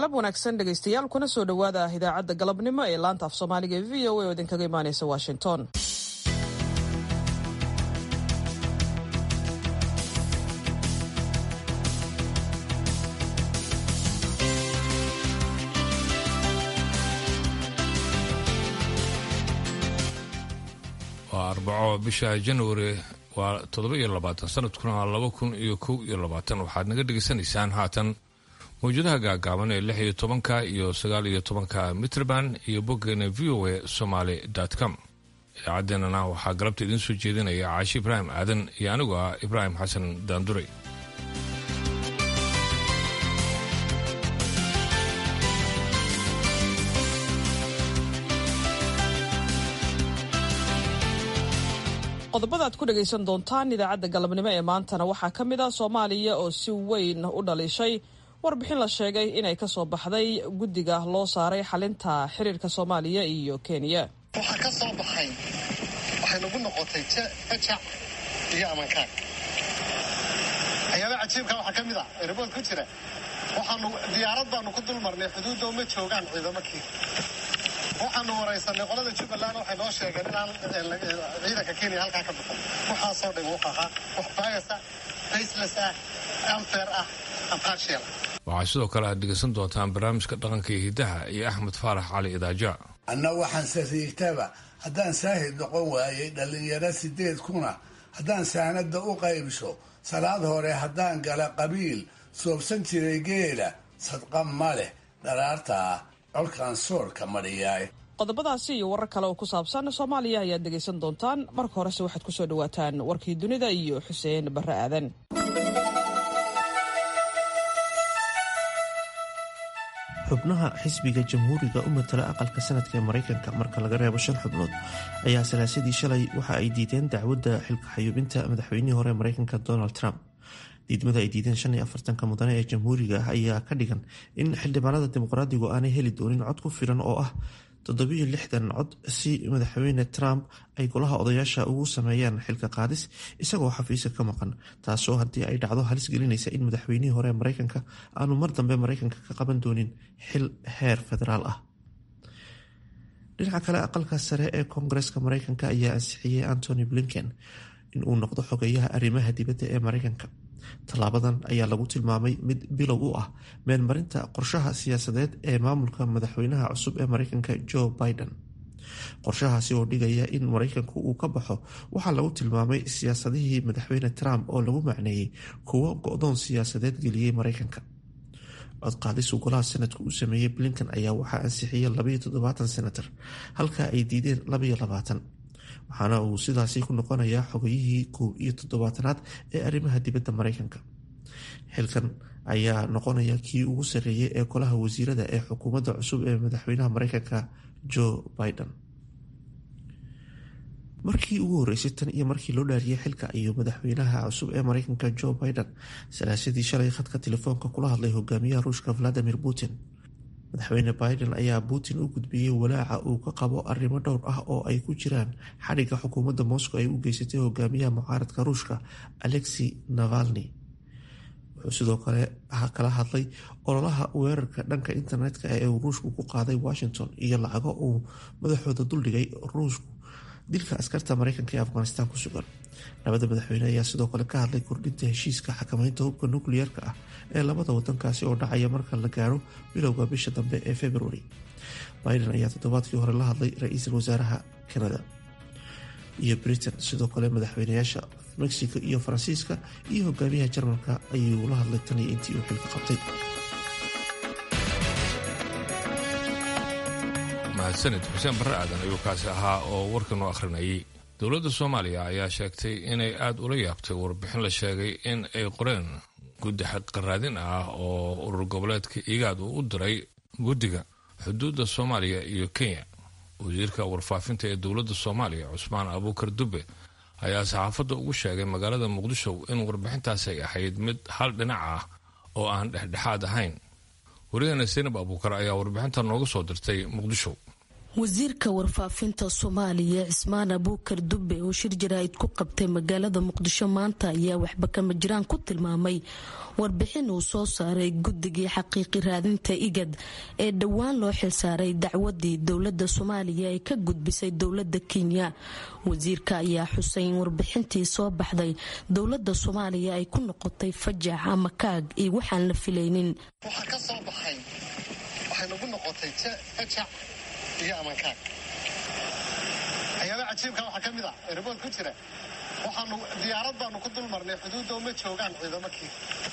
galab wanaagsan dhegaystayaal kuna soo dhowaada idaacadda galabnimo ee laanta af soomaaliga ee v o a oo idinkaga imaanaysa washington waa arbaco bisha januari waa toddoba iyo labaatan sanadkuna waa laba kun iyo kow iyo labaatan waxaad naga dhegaysanaysaan haatan mawjadaha gaagaaban ee lix iyo tobanka iyo sagaal iyo tobanka mitrband iyo boggeena v o a somaly com idaacaddeenana waxaa galabta idiin soo jeedinaya caashi ibraahim aadan iyo anigu ah ibraahim xasan daanduray qodobada aad ku dhagaysan doontaan idaacadda galabnimo ee maantana waxaa ka mid ah soomaaliya oo si weyn u dhaliishay warbixin la sheegay inay ka soo baxday guddiga loo saaray xalinta xiriirka soomaaliya iyo kenya waxaa ka soo baxay waxay nagu noqotay jajac iyo amankaag waxyaaba cajiibka waxaa ka mid ah erabood ku jira waxaanu diyaarad baanu ku dul marnay xuduudda uma joogaan ciidamakii waxaanu waraysanay qolada jubbaland waxay noo sheegeen inaan ciidanka kenya halkaa ka bixin waxaasoo dhan wuxu ahaa wax bias ah baseless ah unfair ah impartial waxaa sidoo kale aad dhegaysan doontaan barnaamijka dhaqanka iyo hiddaha iyo axmed faarax cali idaaja anna waxaan sariigtaba haddaan saahid noqon waayey dhallinyaro sideed kuna haddaan saanada u qaybsho salaad hore haddaan gala qabiil soobsan jiray geela sadqa ma leh dharaartaa colkaan soorka madhiyaay qodobadaasi iyo warar kale oo ku saabsan soomaaliya ayaad dhegaysan doontaan marka horese waxaad ku soo dhawaataan warkii dunida iyo xuseen barre aadan xubnaha xisbiga jamhuuriga u matala aqalka sanadka ee maraykanka marka laga reebo shan xubnood ayaa salaasadii shalay waxa ay diideen dacwadda xilka xayuubinta madaxweynihii hore ee maraykanka donald trump diidmada ay diideen shan iyo afartanka mudane ee jamhuuriga ah ayaa ka dhigan in xildhibaanada dimuqraadigu aanay heli doonin cod ku filan oo ah toddobiyo lixdan cod si madaxweyne trump ay golaha odayaasha ugu sameeyaan xilka qaadis isagoo xafiiska ka maqan taasoo haddii ay dhacdo halis gelinaysa in madaxweynihii hore ee maraykanka aanu mar dambe maraykanka ka qaban doonin xil heer federaal ah dhinaca kale aqalka sare ee koongareska maraykanka ayaa ansixiyey antony blinken in uu noqdo xogeeyaha arrimaha dibadda ee maraykanka tallaabadan ayaa lagu tilmaamay mid bilow u ah meelmarinta qorshaha siyaasadeed ee maamulka madaxweynaha cusub ee maraykanka joe biden qorshahaasi oo dhigaya in maraykanku uu ka baxo waxaa lagu tilmaamay siyaasadihii madaxweyne trump oo lagu macneeyey kuwo go-doon siyaasadeed geliyey maraykanka codqaadisuu golaha sanadka uu sameeyey blinkan ayaa waxaa ansixiyey labaiyo toddobaatan senator halka ay diideen labaiyo labaatan waxaana uu sidaasi ku noqonayaa xogayihii kow iyo toddobaatanaad ee arrimaha dibadda maraykanka xilkan ayaa noqonaya kii ugu sarreeyay ee golaha wasiirada ee xukuumadda cusub ee madaxweynaha maraykanka joe biden markii ugu horeysay tan iyo markii loo dhaariyey xilka ayuu madaxweynaha cusub ee maraykanka joe biden salaasadii shalay khadka telefoonka kula hadlay hogaamiyaha ruushka valadimir putin madaxweyne biden ayaa putin u gudbiyey walaaca uu ka qabo arrimo dhowr ah oo ay ku jiraan xadhigga xukuumadda moscow ay u geysatay hogaamiyaha mucaaradka ruushka alexi navalni wuxuu sidoo kale kala hadlay ololaha weerarka dhanka internetka ee uu ruushku ku qaaday washington iyo lacago uu madaxooda duldhigay ruushku dilka askarta maraykanka ee afghanistan ku sugan labada madaxweyne ayaa sidoo kale ka hadlay kordhinta heshiiska xakamaynta hubka nukliyeerka ah ee labada wadankaasi oo dhacaya marka la gaaro bilowga bisha dambe ee februari biden ayaa toddobaadkii hore la hadlay ra-iisul wasaaraha canada iyo britain sidoo kale madaxweynayaasha mexico iyo faransiiska iyo hogaamiyaha jarmalka ayuu la hadlay tan iyo intii uu xilka qabtay mahadsanid xuseen barre aadan ayuu kaasi ahaa oo warkan u akhrinayay dowladda soomaaliya ayaa sheegtay inay aada ula yaabtay warbixin la sheegay in ay qoreen guddi xaqaraadin ah oo urur goboleedka igaad uu u diray guddiga xuduudda soomaaliya iyo kenya wasiirka warfaafinta ee dowladda soomaaliya cusmaan abuukar dube ayaa saxaafadda ugu sheegay magaalada muqdisho in warbixintaasi ay ahayd mid hal dhinac ah oo aan dhexdhexaad ahayn wariyahena saynab abuukar ayaa warbixinta nooga soo dirtay muqdisho wasiirka warfaafinta soomaaliya cismaan abuukar dube oo shir jaraa'id ku qabtay magaalada muqdisho maanta ayaa waxba kama jiraan ku tilmaamay warbixin uu soo saaray guddigii xaqiiqi raadinta igad ee dhowaan loo xilsaaray dacwadii dowlada soomaaliya ee ka gudbisay dowlada kenya wasiirka ayaa xusay in warbixintii soo baxday dowlada soomaaliya ay ku noqotay fajax ama kaag iyo waxaan la filaynin waxaa ka soo baxay waxay nagu noqotay fajac iyo amankaag waxyaaba cajiibka waxaa ka mid ah ee ribood ku jira waxaanu diyaarad baanu ku dul marnay xuduudda uma joogaan ciidamakii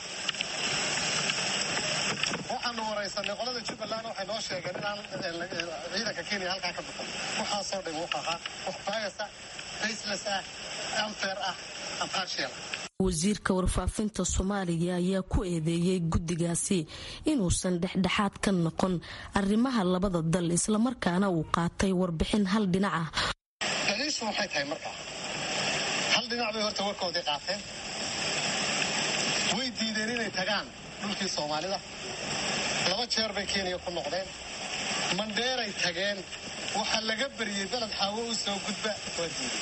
waxaanu waraysanay qolada jubbaland waxay noo sheegeen inaan ciidanka kenya halkaa ka bixin waxaasoo dhan wuxuu ahaa wax bias ah faceless ah unfair ah impartial wasiirka warfaafinta soomaaliya ayaa ku eedeeyey guddigaasi inuusan dhexdhexaad ka noqon arrimaha labada dal islamarkaana uu qaatay warbixin hal dhinac ah daliishu waxay tahay markaa hal dhinac bay horta warkoodii qaateen way diideen inay tagaan dhulkii soomaalida laba jeer bay kenya ku noqdeen mandheeray tageen waxaa laga beriyey beled xaawo u soo gudba waa diiday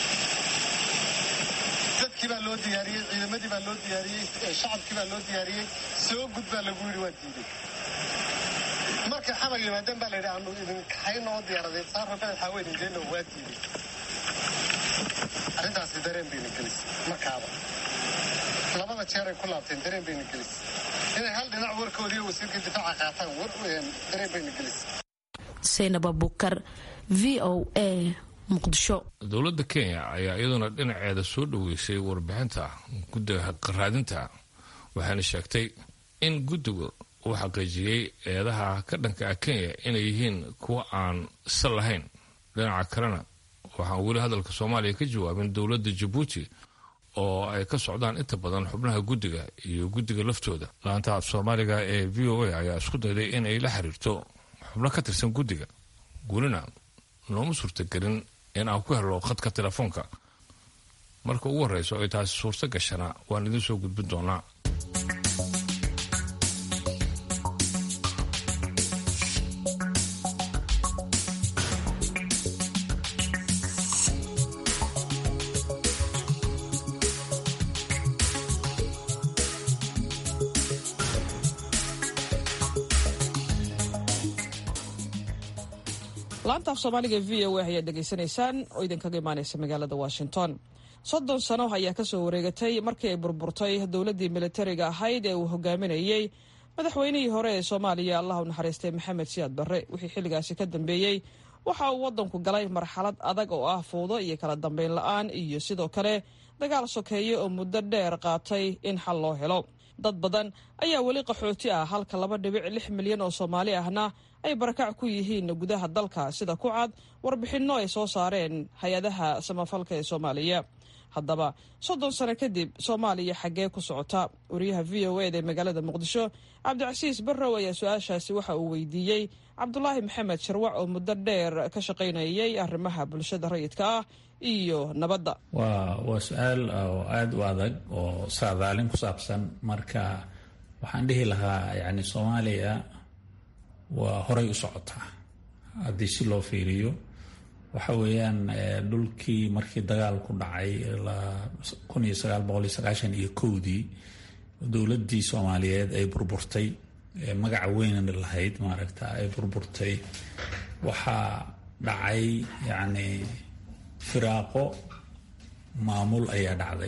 dadkii baa loo diyaariyey ciidamadii baa loo diyaariyey shacabkii baa loo diyaariyey soo gudbaa lagu yidhi waa diiday markay xamar yimaadeen baa layidhi aanu idin kaxaynoo diyaaradeed saarra beled xaawo idin geenno waa diiday arrintaasi dareen bayna gelisay markaaba labada jeer ay ku laabteen dareen bayna gelisay inay hal dhinac warkoodii wasiirka difaaca qaataan dareen bayna gelisay saynab abukar v o a muqdisho dowladda kenya ayaa iyaduna dhinaceeda soo dhoweysay warbixinta guddiga qaraadinta waxaana sheegtay in guddigu uu xaqiijiyey eedaha ka dhanka ah kenya inay yihiin kuwa aan sal lahayn dhinaca kalena waxaan weli hadalka soomaaliya ka jawaabin dowladda jabuuti oo ay ka socdaan inta badan xubnaha guddiga iyo guddiga laftooda laanta af soomaaliga ee v o a ayaa isku dayday inay la xiriirto xubno ka tirsan guddiga welina nooma suurtagelin in aan ku helo khadka telefoonka marka ugu horreyso ay taasi suurto gashana waan idiin soo gudbin doonaa laanta af soomaaliga v o a ayaad dhegaysanaysaan oo idinkaga imaaneysa magaalada washington soddon sano ayaa kasoo wareegatay markii ay burburtay dowladdii militariga ahayd ee uu hogaaminayey madaxweynihii hore ee soomaaliya allah u naxariistay maxamed siyaad barre wixii xilligaasi ka dambeeyey waxa uu waddanku galay marxalad adag oo ah fowdo iyo kala dambeyn la-aan iyo sidoo kale dagaal sokeeye oo muddo dheer qaatay in xal loo helo dad badan ayaa weli qaxooti ah halka laba dhibic lix milyan oo soomaali ahna ay barakac ku yihiin gudaha dalka sida ku cad warbixinno ay soo saareen hay-adaha samafalka ee soomaaliya haddaba soddon sano kadib soomaaliya xaggee ku socota wariyaha v o eda ee magaalada muqdisho cabdicasiis barrow ayaa su-aashaasi waxa uu weydiiyey cabdulaahi maxamed sharwac oo muddo dheer ka shaqaynayay arrimaha bulshada rayidka ah iyo nabadda waa waa su-aal oo aada u adag oo saadaalin ku saabsan marka waxaan dhihi lahaa yani soomaaliya waa horay u socotaa haddii si loo fiiriyo waxa weeyaan dhulkii markii dagaalku dhacay kun iyo sagaal boqol iyo sagaashan iyo kowdii dowladdii soomaaliyeed ay burburtay magaca weynan lahayd maaragta ay burburtay waxaa dhacay yacni firaaqo maamul ayaa dhacday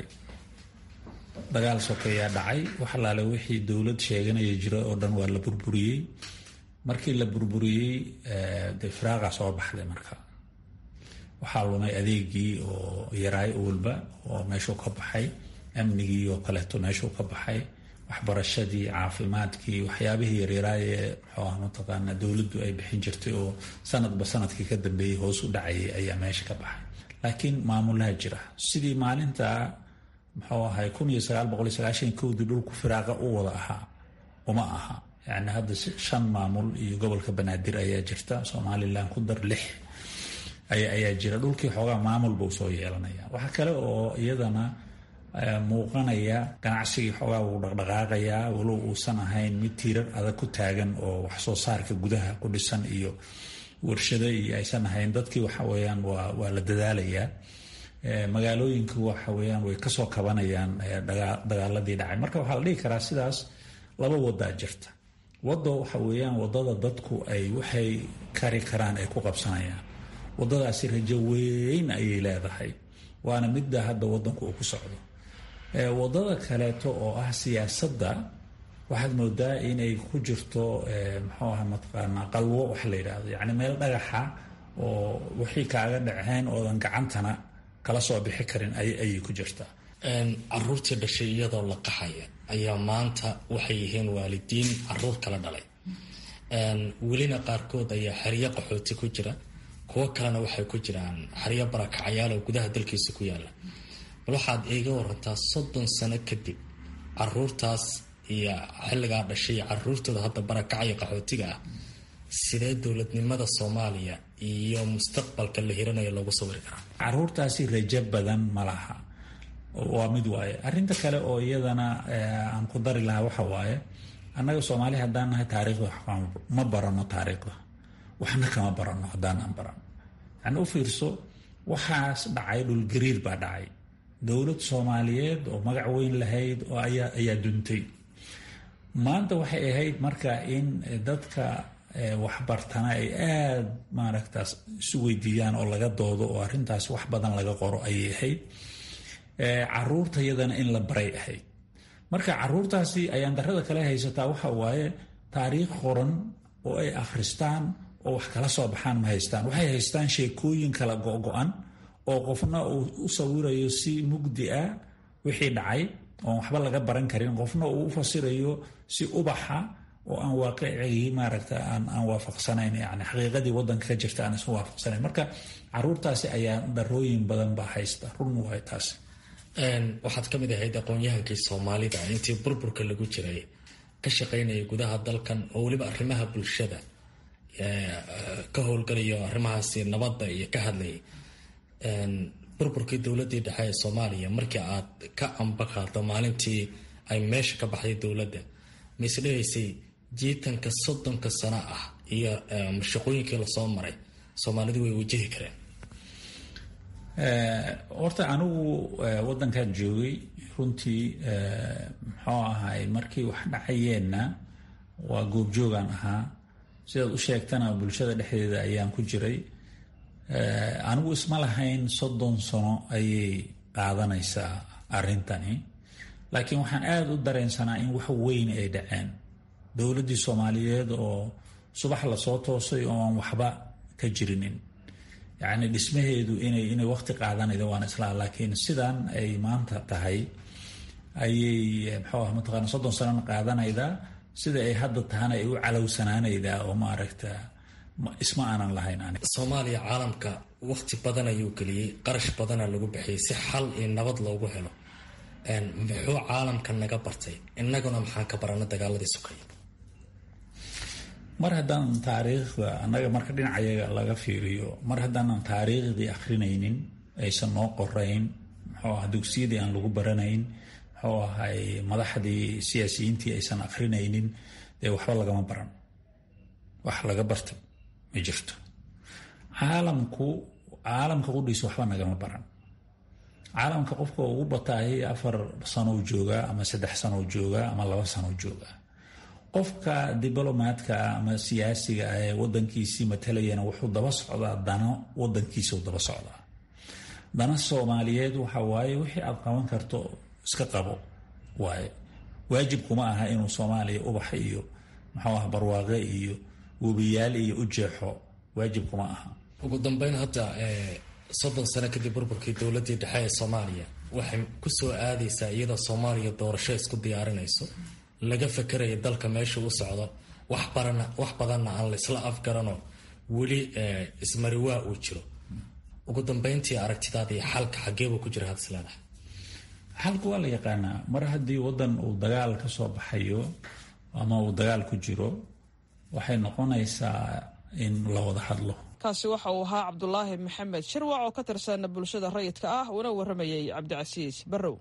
dagaal sokeeyaa dhacay wax alaale wixii dowlad sheeganaya jira oo dhan waa la burburiyey markii la burburiyey dee firaaqa soo baxday marka waxaa lumay adeegii oo yaraay walba oo meeshuu ka baxay amnigii oo kaleeto meeshuu ka baxay waxbarashadii caafimaadkii waxyaabihii yaryaraaye muxuu ah mataqaana dowladdu ay bixin jirtay oo sanadba sanadkii ka dambeeyey hoos u dhacayay ayaa meesha ka baxay laakiin maamulaha jira sidii maalinta muxuu ahay kun iyo sagaal boqol iyo sagaashan kowdii dhulku firaaqa u wada ahaa uma aha yani hadda shan maamul iyo gobolka banaadir ayaa jirta somalilan ku dar lix ayaa jira dhulkii xoogaa maamul buu soo yeelanaya waxa kale oo iyadana muuqanaya ganacsigii xoogaa wuu dhaqdhaqaaqayaa walow uusan ahayn mid tiirar adag ku taagan oo waxsoo saarka gudaha ku dhisan iyo warshado iyo aysan ahayn dadkii waxa weyaan waa waa la dadaalayaa magaalooyinku waxa weyaan way kasoo kabanayaan dagaaladii dhacay marka waxaa la dhihi karaa sidaas laba wadaa jirta wado waxa weyaan wadada dadku ay waxay kari karaan ay ku qabsanayaan wadadaasi rajo weyn ayay leedahay waana midda hadda wadanku uu ku socdo wadada kaleeto oo ah siyaasadda waxaad moodaa inay ku jirto muxuu aha mataqaanaa qalwo wax la yidhaahdo yacni meel dhagaxa oo wixii kaaga dhaceen oodan gacantana kala soo bixi karin ayay ku jirtaa caruurtii dhashay iyadoo la qaxaya ayaa maanta waxay yihiin waalidiin caruur kala dhalay welina qaarkood ayaa xeryo qaxooti ku jira kuwo kalena waxay ku jiraan xeryo barakacyaal oo gudaha dalkiisa ku yaala bal waxaad iiga warantaa soddon sano kadib caruurtaas iyo xilligaa dhashay caruurtooda hadda barakacaya qaxootiga ah sidee dowladnimada soomaaliya iyo mustaqbalka la hiranayo loogu sawiri karaa caruurtaasi rajo badan ma laha waa mid waaye arinta kale oo iyadana aan ku dari lahaa waxa waaye annaga soomaali haddaan nahay taariikhda ma barano taariikhda waxna kama barano haddaanaan barano yani u fiirso waxaas dhacay dhulgariir baa dhacay dowlad soomaaliyeed oo magac weyn lahayd oo ayaa ayaa duntay maanta waxay ahayd marka in dadka waxbartana ay aada maaragtaas isu weydiiyaan oo laga doodo oo arrintaas wax badan laga qoro ayay ahayd caruurta yadana in la baray ahayd marka caruurtaasi ayaan darada kale haysataa waxa waaye taariikh qoran oo ay akhristaan oo wax kala soo baxaan ma haystaan waxay haystaan sheekooyin kala go-go-an oo qofna uu u sawirayo si mugdi ah wixii dhacay oon waxba laga baran karin qofna uu u fasirayo si ubaxa oo aan waaqicigii maaragta aan waafaqsanayn yani xaqiiqadii wadanka ka jirta aan isu waafaqsanayn marka caruurtaasi ayaa darooyin badan baa haysta run waay taas waxaad ka mid ahayd aqoon-yahankii soomaalida intii burburka lagu jiray ka shaqaynaya gudaha dalkan oo weliba arrimaha bulshada ka howlgalayo arrimahaasi nabadda iyo ka hadlayay burburkii dowladii dhexe ee soomaaliya markii aad ka ambaqaado maalintii ay meesha ka baxday dowladda mise dhehaysay jiitanka soddonka sano ah iyo shaqooyinkii lasoo maray soomaalidu way wajahi kareen horta anigu wadankan joogay runtii muxuu ahay markii wax dhacayeenna waa goobjoogaan ahaa sidaad u sheegtana bulshada dhexdeeda ayaan ku jiray anigu isma lahayn soddon sano ayay qaadanaysaa arrintani laakiin waxaan aada u dareensanaa in wax weyn ay dhaceen dowladdii soomaaliyeed oo subax lasoo toosay oo aan waxba ka jirinin yacni dhismaheedu inay inay waqti qaadanayda waan islaa laakiin sidan ay maanta tahay ayay muxuu ah mataqaana soddon sanona qaadanaydaa sida ay hadda tahana ay u calowsanaanaydaa oo maaragta isma aanan lahayn ani soomaaliya caalamka waqti badan ayuu geliyey qarash badana lagu bixiyay si xal iyo nabad loogu helo muxuu caalamka naga bartay innaguna maxaan ka barana dagaaladii sukay mar haddaanan taariikhda annaga marka dhinacayaga laga fiiriyo mar haddaanan taariikhdii akrinaynin aysan noo qorayn muxuu aha dugsiyadii aan lagu baranayn muxuu ahay madaxdii siyaasiyiintii aysan akrinaynin dee waxba lagama baran wax laga bartay ma jirto caalamku caalamka qudhiisa waxba nagama baran caalamka qofka ugu bataahay afar sanow joogaa ama saddex sanow joogaa ama laba sanow joogaa qofka diblomaadka ah ama siyaasiga ah ee wadankiisii matalayana wuxuu daba socdaa dano wadankiisau daba socdaa dana soomaaliyeed waxa waaye wixii aad qaban karto iska qabo waaye waajib kuma aha inuu soomaaliya ubax iyo muxuu ah barwaaqe iyo webiyaal iyo u jeexo waajib kuma aha ugu dambeyn hadda soddon sano kadib burburkii dowladii dhexe ee soomaaliya waxay kusoo aadaysaa iyadoo soomaaliya doorasho isku diyaarinayso laga fakeraya dalka meesha u socdo wax badanna aan laisla afgarano weli ismariwaa uu jiro ugu dambeyntii aragtidaada iyo xalka xageebuu ku jira hadis leedahay xalku waa la yaqaanaa mar haddii wadan uu dagaal ka soo baxayo ama uu dagaal ku jiro waxay noqonaysaa in la wada hadlo kaasi waxa uu ahaa cabdulaahi maxamed shirwac oo ka tirsan bulshada rayidka ah una waramayay cabdicasiis barrow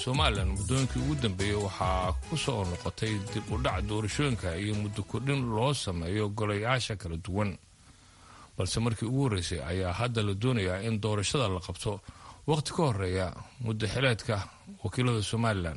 somalilan muddooyinkii ugu dambeeyey waxaa ku soo noqotay dib u dhac doorashooyinka iyo muddo kordhin loo sameeyo golayaasha kala duwan balse markii ugu horreysay ayaa hadda la doonayaa in doorashada la qabto wakhti ka horeeya muddo xileedka wakiilada somalilan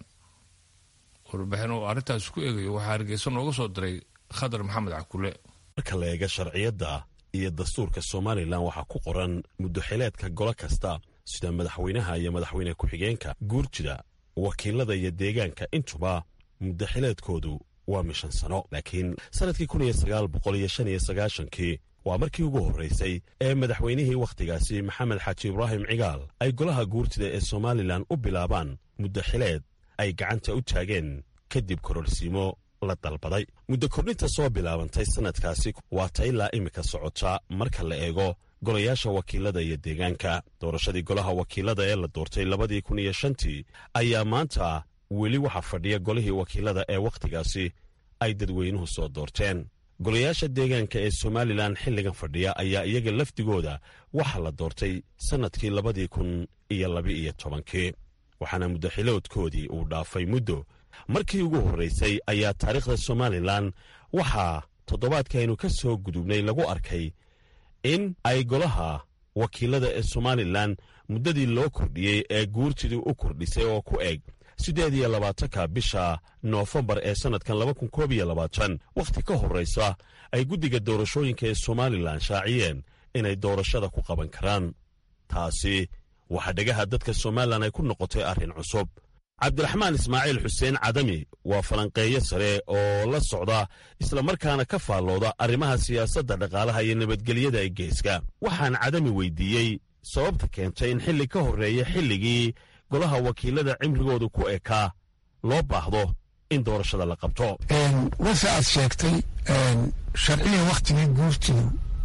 warbixin uu arrintaas ku eegayo waxaa hargeysa nooga soo diray khadar maxamed cakule marka la eega sharciyadda iyo dastuurka somalilan waxaa ku qoran muddoxileedka golo kasta sida madaxweynaha iyo madaxweyne ku-xigeenka guurjida wakiilada iyo deegaanka intuba muddoxileedkoodu waa mishan sano laakiin sannadkii kun iyo sagaal boqol iyo shan iyo sagaashankii waa markii ugu horraysay ee madaxweynihii wakhtigaasi maxamed xaaji ibraahim cigaal ay golaha guurtida ee somalilan u bilaabaan muddoxileed ay gacanta u taageen kadib kororsiimo la dalbaday muddo kordhinta soo bilaabantay sannadkaasi waa ta ilaa iminka socota marka la eego golayaasha wakiilada iyo deegaanka doorashadii golaha wakiilada ee la doortay labadii kun iyo shantii ayaa maanta weli waxaa fadhiya golihii wakiilada ee wakhtigaasi ay dadweynuhu soo doorteen golayaasha deegaanka ee somalilan xilligan fadhiya ayaa iyaga lafdigooda waxaa la doortay sannadkii labadii kun iyo laba-iyo tobankii waxaana muddoxiloodkoodii uu dhaafay muddo markii ugu horraysay ayaa taariikhda somalilan waxaa toddobaadkaaynu ka soo gudubnay lagu arkay in ay golaha wakiilada ee somalilan muddadii loo kordhiyey ee guurtidii u kordhisay oo ku eg siddeed iyo labaatanka bisha noofembar ee sannadkan laba kun koob iyo labaatan wakhti ka horraysa ay guddiga doorashooyinka ee somalilan shaaciyeen inay doorashada ku qaban karaan taasi waxaa dhegaha dadka somalilan ay ku noqotay arrin cusub cabdiraxmaan ismaaciil xuseen cadami waa falanqeeyo sare oo la socda islamarkaana ka faallooda arrimaha siyaasadda dhaqaalaha iyo nabadgelyada ee geeska waxaan cadami weydiiyey sababta keentay in xilli ka horreeya xilligii golaha wakiilada cimrigoodu ku ekaa loo baahdo in doorashada la qabto wase aad sheegtay sharciga wakhtigii guurtidu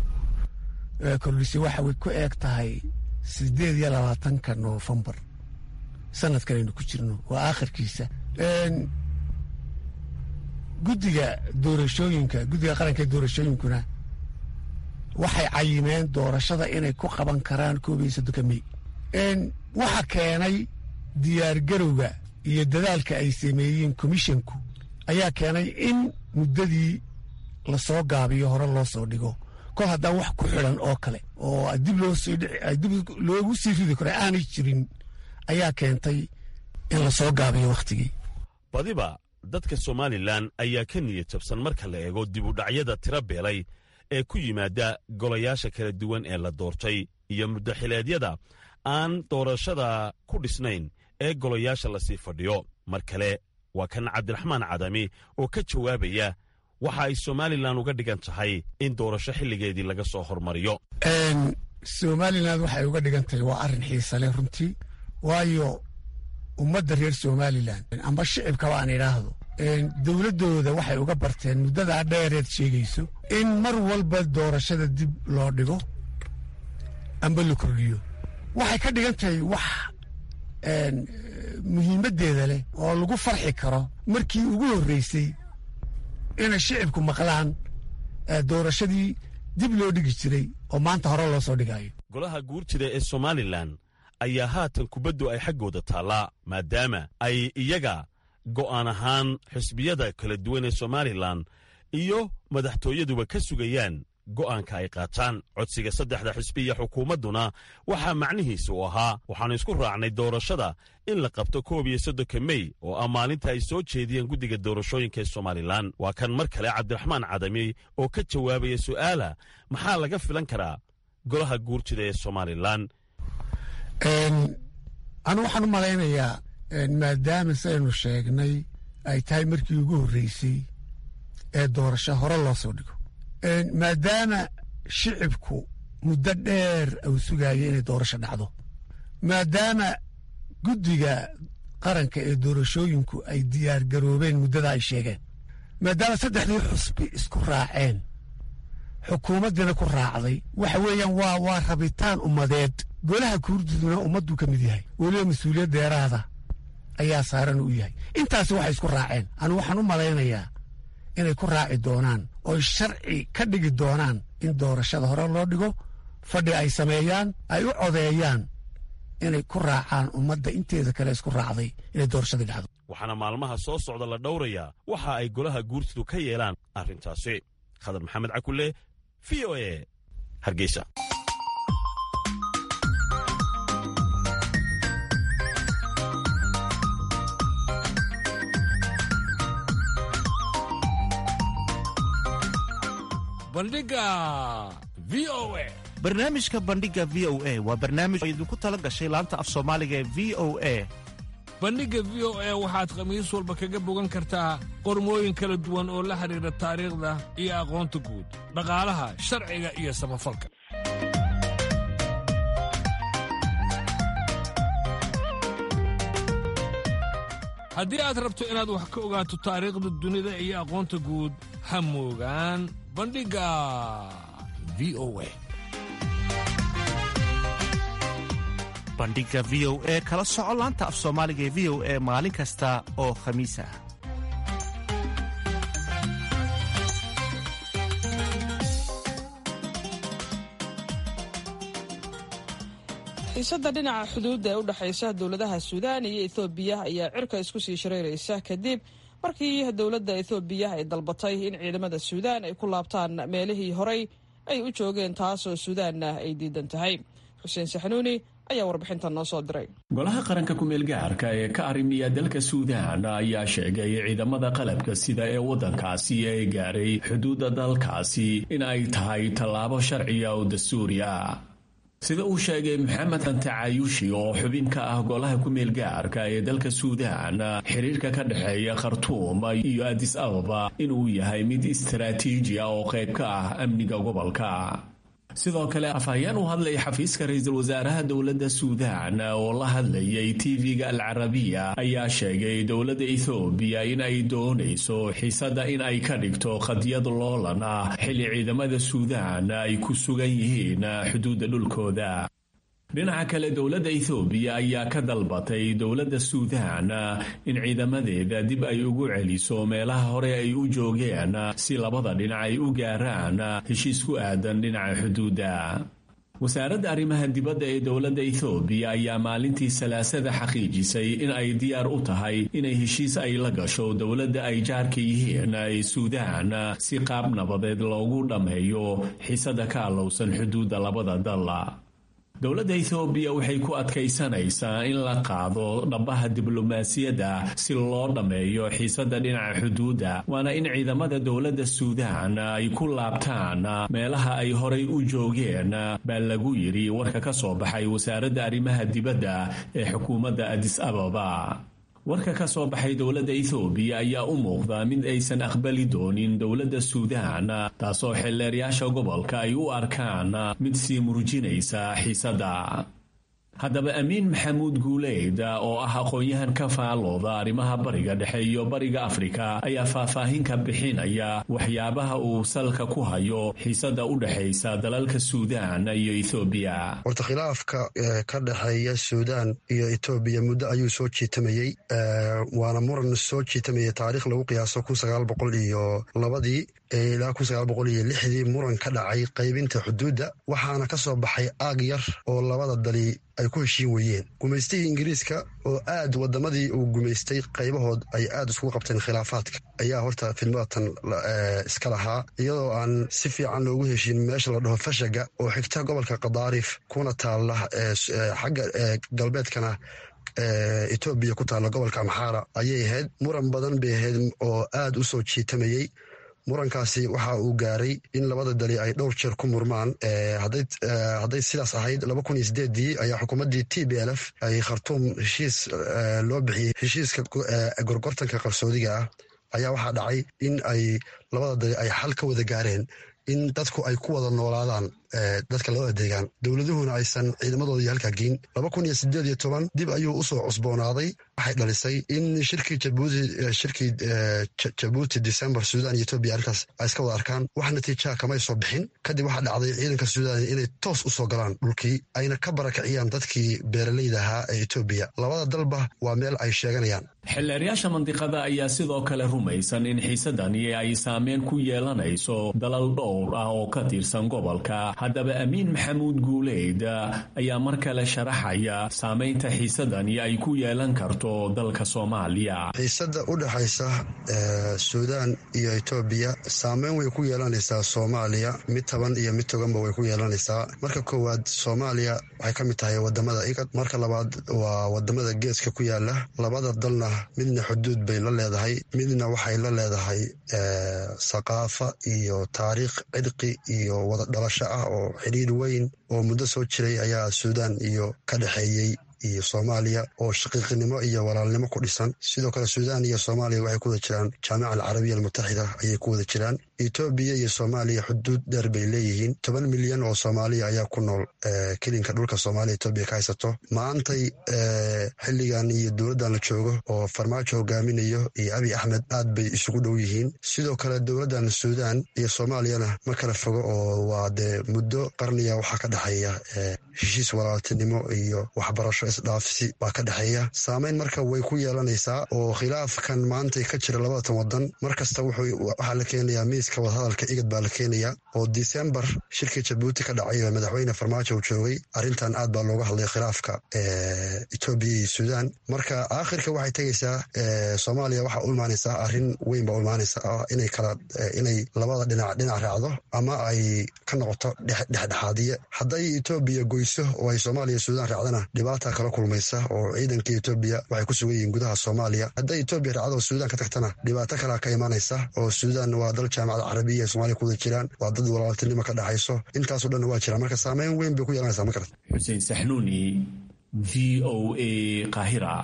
kordhisay waxay ku eeg tahay siddeed iyo labaatanka noofembar sanadkan aynu ku jirno waa aakhirkiisa guddiga doorashooyinka guddiga qaranka doorashooyinkuna waxay cayimeen doorashada inay ku qaban karaan koob iyo soddonka mey waxa keenay diyaargarowga iyo dadaalka ay sameeyeen komishonku ayaa keenay in muddadii lasoo gaabiyo hore loo soo dhigo kol haddaan wax ku xidhan oo kale oo dib loosdib loogu sii ridi karo aanay jirin ayaa keentay in lasoo gaabiyo wakhtigii badiba dadka somalilan ayaa ka niyad jabsan marka la eego dibudhacyada tira beelay ee ku yimaada golayaasha kala duwan ee la doortay iyo muddaxileedyada aan doorashada ku dhisnayn ee golayaasha lasii fadhiyo mar kale waa kan cabdiraxmaan cadami oo ka jawaabaya waxa ay somalilan uga dhigan tahay in doorasho xilligeedii laga soo hormariyo somalilan waxay uga dhigan tahay waa arrin xiisale runtii waayo ummadda reer somalilan amba shicibkaba aan idhaahdo dowladdooda waxay uga barteen muddadaa dheereed sheegayso in mar walba doorashada dib loo dhigo amba la kordhiyo waxay ka dhigan tahay wax muhiimaddeeda leh oo lagu farxi karo markii ugu horreysay inay shicibku maqlaan doorashadii dib loo dhigi jiray oo maanta hore loo soo dhigayo golaha guurtida ee somalilan ayaa haatan kubaddu ay xaggooda taallaa maadaama ay iyaga go'aan ahaan xisbiyada kala duwan ee somalilan iyo madaxtooyaduba ka sugayaan go'aanka ay qaataan codsiga saddexda xisbi iyo xukuumadduna waxaa macnihiisa u ahaa waxaannu isku raacnay doorashada in la qabto koob iyo soddonka mey oo ah maalinta ay soo jeediyeen guddiga doorashooyinka ee somalilan waa kan mar kale cabdiraxmaan cadami oo ka jawaabaya su'aala maxaa laga filan karaa golaha guurtida ee somalilan anu waxaan u malaynayaa maadaama saynu sheegnay ay tahay markii ugu horreysay ee doorasho hore loo soo dhigo maadaama shicibku muddo dheer uu sugaaya inay doorasho dhacdo maadaama guddiga qaranka ee doorashooyinku ay diyaar garoobeen muddada ay sheegeen maadaama saddexdii xusbi isku raaceen xukuumaddiina ku raacday waxa weeyaan waa waa rabitaan ummadeed golaha kuurduduna ummadduu ka mid yahay weliba mas-uuliyad deeraada ayaa saaran u yahay intaasi waxay isku raaceen anu waxaan u malaynayaa inay ku raaci doonaan oy sharci ka dhigi doonaan in doorashada hore loo dhigo fadhi ay sameeyaan ay u codeeyaan inay ku raacaan ummadda inteeda kale isku raacday inay doorashadii dhacdo waxaana maalmaha soo socda la dhowrayaa waxa ay golaha guurtidu ka yeelaan arrintaasi khadar maxamed cakulle v o e hargeysa bandhiga v o e barnaamijka bandhiga v o a waa barnaamij oo idinku tala gashay laanta af soomaaliga ee v o a bandhigga v o e waxaad khamiis walba kaga bogan kartaa qormooyin kala duwan oo la xidhiidha taariikhda iyo aqoonta guud dhaqaalaha sharciga iyo samafalka haddii aad rabto inaad wax ka ogaato taariikhda dunida iyo aqoonta guud ha moogaan bandhigga v o e bandhiga v o e kala soco laanta af soomaaliga ee v o e maalin kasta oo khamiis ah xiisadda dhinaca xuduudda ee u dhexaysa dowladaha suudaan iyo ethoobiya ayaa cirka isku sii shareyraysa kadib markii dowladda ethoobiya ay dalbatay in ciidamada suudaan ay ku laabtaan meelihii horey ay u joogeen taasoo suudaanna ay diidan tahay xuseen saxnuuni ayaa warbixintan noo soo diray golaha qaranka ku-meelgaarka ee ka arrimiya dalka suudaan ayaa sheegay ciidamada qalabka sida ee waddankaasi ee gaaray xuduudda dalkaasi in ay tahay tallaabo sharciya oo dastuuri ah sida uu sheegay maxamed antacayushi oo xubin ka ah golaha ku-meelgaarka ee dalka suudaan xiriirka ka dhexeeya khartuum iyo adis ababa inuu yahay mid istaraatiiji ah oo qayb ka ah amniga gobolka sidoo kale afhayeen u hadlay xafiiska ra-iisul wasaaraha dowladda suudaan oo la hadlayay tv-ga al carabiya ayaa sheegay dowladda ethoobiya in ay doonayso xiisadda in ay ka dhigto khadiyad loolan ah xilli ciidamada suudaan ay ku sugan yihiin xuduudda dhulkooda dhinaca kale dowladda ethoobiya ayaa ka dalbatay dowladda suudaan in ciidamadeeda dib ay ugu celiso meelaha hore ay u joogeen si labada dhinac ay u gaaraan heshiis ku aadan dhinaca xuduudda wasaaradda arrimaha dibadda ee dowladda ethoobiya ayaa maalintii salaasada xaqiijisay in ay diyaar u tahay inay heshiis ay la gasho dowladda ay jaarka yihiin ee suudaan si qaab nabadeed loogu dhammeeyo xiisada ka allowsan xuduudda labada dal dowladda ethoobiya waxay ku adkaysanaysaa in la qaado dhabbaha diblomaasiyadda si loo dhammeeyo xiisadda dhinaca xuduudda waana in ciidamada dowladda suudaan ay ku laabtaan meelaha ay horay u joogeen baa lagu yidhi warka ka soo baxay wasaaradda arrimaha dibadda ee xukuumadda adis ababa warka ka soo baxay dowladda ethoobiya ayaa u muuqda mid aysan aqbali doonin dowladda suudaan taasoo xeelleeryaasha gobolka ay u arkaan mid sii murjinaysa xiisadda haddaba amiin maxamuud guuleyd oo ah aqoon-yahan ka faalooda arrimaha bariga dhexe iyo bariga afrika ayaa faahfaahin ka bixinaya waxyaabaha uu salka ku hayo xiisadda u dhexaysa dalalka suudaan iyo ethoobiya horta khilaafka ka dhexeeya suudaan iyo etoobiya muddo ayuu soo jiitamayey waana muran soo jiitamayay taariikh lagu qiyaaso kun sagaal boqol iyo labadii ilaa kun sagaal boqol iyo lixdii muran ka dhacay qaybinta xuduudda waxaana ka soo baxay aag yar oo labada dali ay ku heshiin weeyeen gumaystihii ingiriiska oo aad wadamadii uu gumaystay qaybahood ay aad iskugu qabteen khilaafaadka ayaa horta fidmadatan iska lahaa iyadoo aan si fiican loogu heshiin meesha la dhaho fashaga oo xigta gobolka kadaarif kuna taalla xagga galbeedkana etoobiya ku taalla gobolka amxaara ayay ahayd muran badan bay ahayd oo aad u soo jiitamayey murankaasi waxa uu gaaray in labada dali ay dhowr jeer ku murmaan hadday sidaas ahayd laba kun iyo sideedii ayaa xukuumaddii t b l f ay khartuum heshiis loo bixiyey heshiiska gorgortanka qarsoodiga ah ayaa waxaa dhacay in ay labada dali ay xal ka wada gaareen in dadku ay ku wada noolaadaan dadka labada deegaan dowladuhuna aysan ciidamadoodii halkaa geyn laba kun iyo sideed iyo toban dib ayuu usoo cusboonaaday waxay dhalisay in shirkii jabuuti shirkii jabuuti december suudan iyo etoobiya arrinkaas ay iska wada arkaan wax natiijaha kamay soo bixin kadib waxaa dhacday ciidanka suudan inay toos usoo galaan dhulkii ayna ka barakiciyaan dadkii beeraleyda ahaa ee etoobiya labada dalba waa meel ay sheeganayaan xildheeryaasha mandiqada ayaa sidoo kale rumaysan in xiisadani ay saameyn ku yeelanayso dalal dhowr ah oo ka tirsan gobolka haddaba amiin maxamuud guuleyd ayaa mar kale sharaxaya saamaynta xiisadani ay ku yeelan karto dalka soomaaliya xiisada u dhexaysa suudaan iyo etoobiya saameyn way ku yeelanaysaa soomaaliya mid taban iyo mid toganba way ku yeelanaysaa marka koowaad soomaaliya waxay ka mid tahay wadamada igad marka labaad waa wadamada geeska ku yaala labada dalna midna xuduud bay la leedahay midna waxay la leedahay saqaafa iyo taariikh cidqi iyo wada dhalasho ah oo xidhiir weyn oo muddo soo jiray ayaa suudaan iyo ka dhexeeyey iyo soomaaliya oo shaqiiqinimo iyo walaalnimo ku dhisan sidoo kale suudaan iyo soomaaliya waxay ku wada jiraan jaamica alcarabiya almutaxida ayay ku wada jiraan etoobiya iyo soomaaliya xuduud dheer bay leeyihiin toban milyan oo soomaaliya ayaa ku nool kelinka dhulka soomaaliya etoobiya ka haysato maantay xilligan iyo dowladdan la joogo oo farmaajo hogaaminayo iyo abi axmed aad bay isugu dhow yihiin sidoo kale dowladdan suudaan iyo soomaaliyana ma kala fogo oo waa dee muddo qarniya waxaa ka dhexeeya heshiis walaaltinimo iyo waxbarasho isdhaafsi baa ka dhexeeya saameyn marka way ku yeelanaysaa oo khilaafkan maantay ka jira labadatan wadan mar kasta waxaa la keenayaa miiska wadahadalka igad baa la keenayaa oo disembar shirkii jabuuti ka dhacay oo madaxweyne farmaajo uu joogay arrintan aad baa looga hadlay khilaafka etoobiya iyo suudaan marka aakhirka waxay tegaysaa soomaaliya waxaa u imaanaysaa arrin weyn baa u imaanaysaa inay kala inay labada dhinac dhinac raacdo ama ay ka noqoto dhexdhexaadiye hadday etoobiya goyso oo ay soomaaliya suudaan raacdana dhibaata kala kulmaysa oo ciidanka etoobiya waxay ku sugan yihiin gudaha soomaaliya hadday etoobiya raacdo oo suudaan ka tagtana dhibaato kalea ka imaanaysa oo suudaan waa dal jaamacada carabiya ee somaaliya ku wada jiraan waa dad walaaltinimo ka dhexayso intaaso dhanna waa jiraan marka saameyn weyn bay ku yeelanaysaa ma karata xuseen saxnuuni v o a qaahira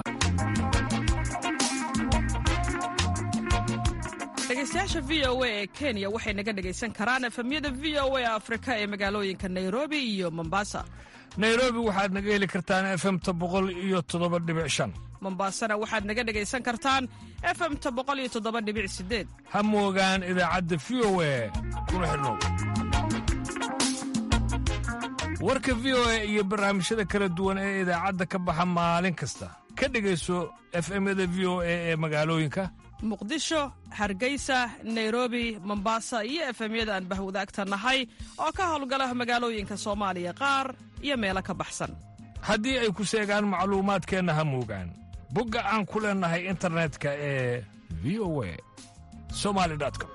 dhegeystayaasha v o a ee kenya waxay naga dhegaysan karaan efemyada v o a afrika ee magaalooyinka nairobi iyo mombasa nairobi waxaad naga heli kartaan efemta boqol iyo toddoba dhibic shan mombasana waxaad naga dhegaysan kartaan efemta boqol iyo toddoba dhibic sideed ha moogaan idaacadda v o a kuna xidhnow warka v o a iyo barnaamijyada kala duwan ee idaacadda ka baxa maalin kasta ka dhegayso efemyada v o a ee magaalooyinka muqdisho hargeysa nairobi mombasa iyo efemyada aan bahwadaagta nahay oo ka howlgala magaalooyinka soomaaliya qaar iyo meelo ka baxsan haddii ay ku seegaan macluumaadkeenna ha moogaan bogga aan ku leennahay internetka ee v o a somali com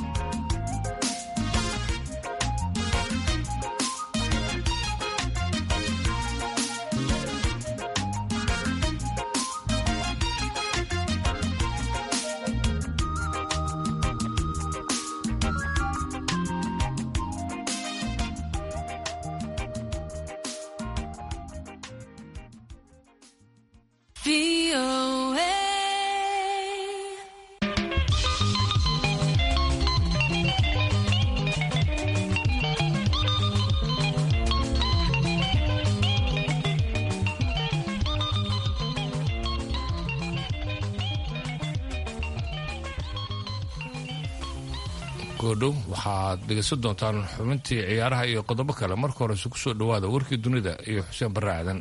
goodhow waxaad dhegaysan doontaan xubintii ciyaaraha iyo qodobo kale marka horese ku soo dhowaada warkii dunida iyo xuseen barre aadan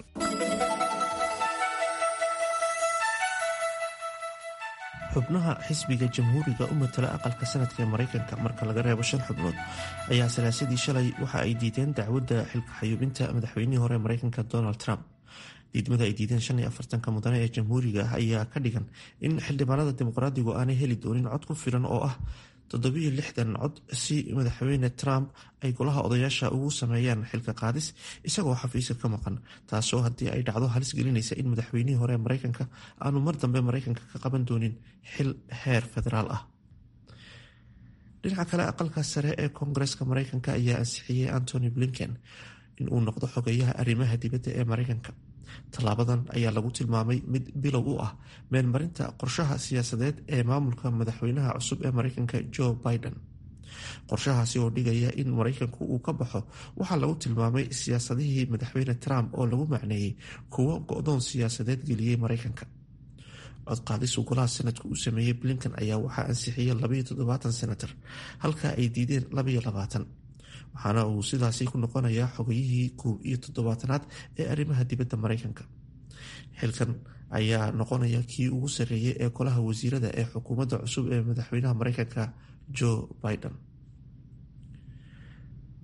xubnaha xisbiga jamhuuriga u matala aqalka sanadka ee maraykanka marka laga reebo shan xubnood ayaa salaasadii shalay waxa ay diideen dacwadda xilka xayuubinta madaxweynihii hore maraykanka donald trump diidmada ay diideen shan iyo afartanka mudane ee jamhuuriga ah ayaa ka dhigan in xildhibaanada dimuqraadigu aanay heli doonin cod ku filan oo ah toddobiyo lixdan cod si madaxweyne trump ay golaha odayaasha ugu sameeyaan xilka qaadis isagoo xafiiska ka maqan taasoo haddii ay dhacdo halis gelinaysa in madaxweynihii hore maraykanka aanu mar dambe maraykanka ka qaban doonin xil heer federaal ah dhinaca kale aqalka sare ee koongareska maraykanka ayaa ansixiyey antony blinken in uu noqdo xogeyaha arrimaha dibadda ee maraykanka tallaabadan ayaa lagu tilmaamay mid bilow u ah meenmarinta qorshaha siyaasadeed ee maamulka madaxweynaha cusub ee maraykanka joe biden qorshahaasi oo dhigaya in maraykanku uu ka baxo waxaa lagu tilmaamay siyaasadihii madaxweyne trump oo lagu macneeyey kuwo go-doon siyaasadeed geliyey maraykanka codqaadis uu golaha sanadka uu sameeyey blinken ayaa waxaa ansixiyey labayo toddobaatan senator halka ay diideen labayo labaatan waxaana uu sidaasi ku noqonayaa xogayihii koob iyo toddobaatanaad ee arrimaha dibadda maraykanka xilkan ayaa noqonaya kii ugu sarreeyay ee golaha wasiirada ee xukuumadda cusub ee madaxweynaha maraykanka joe biden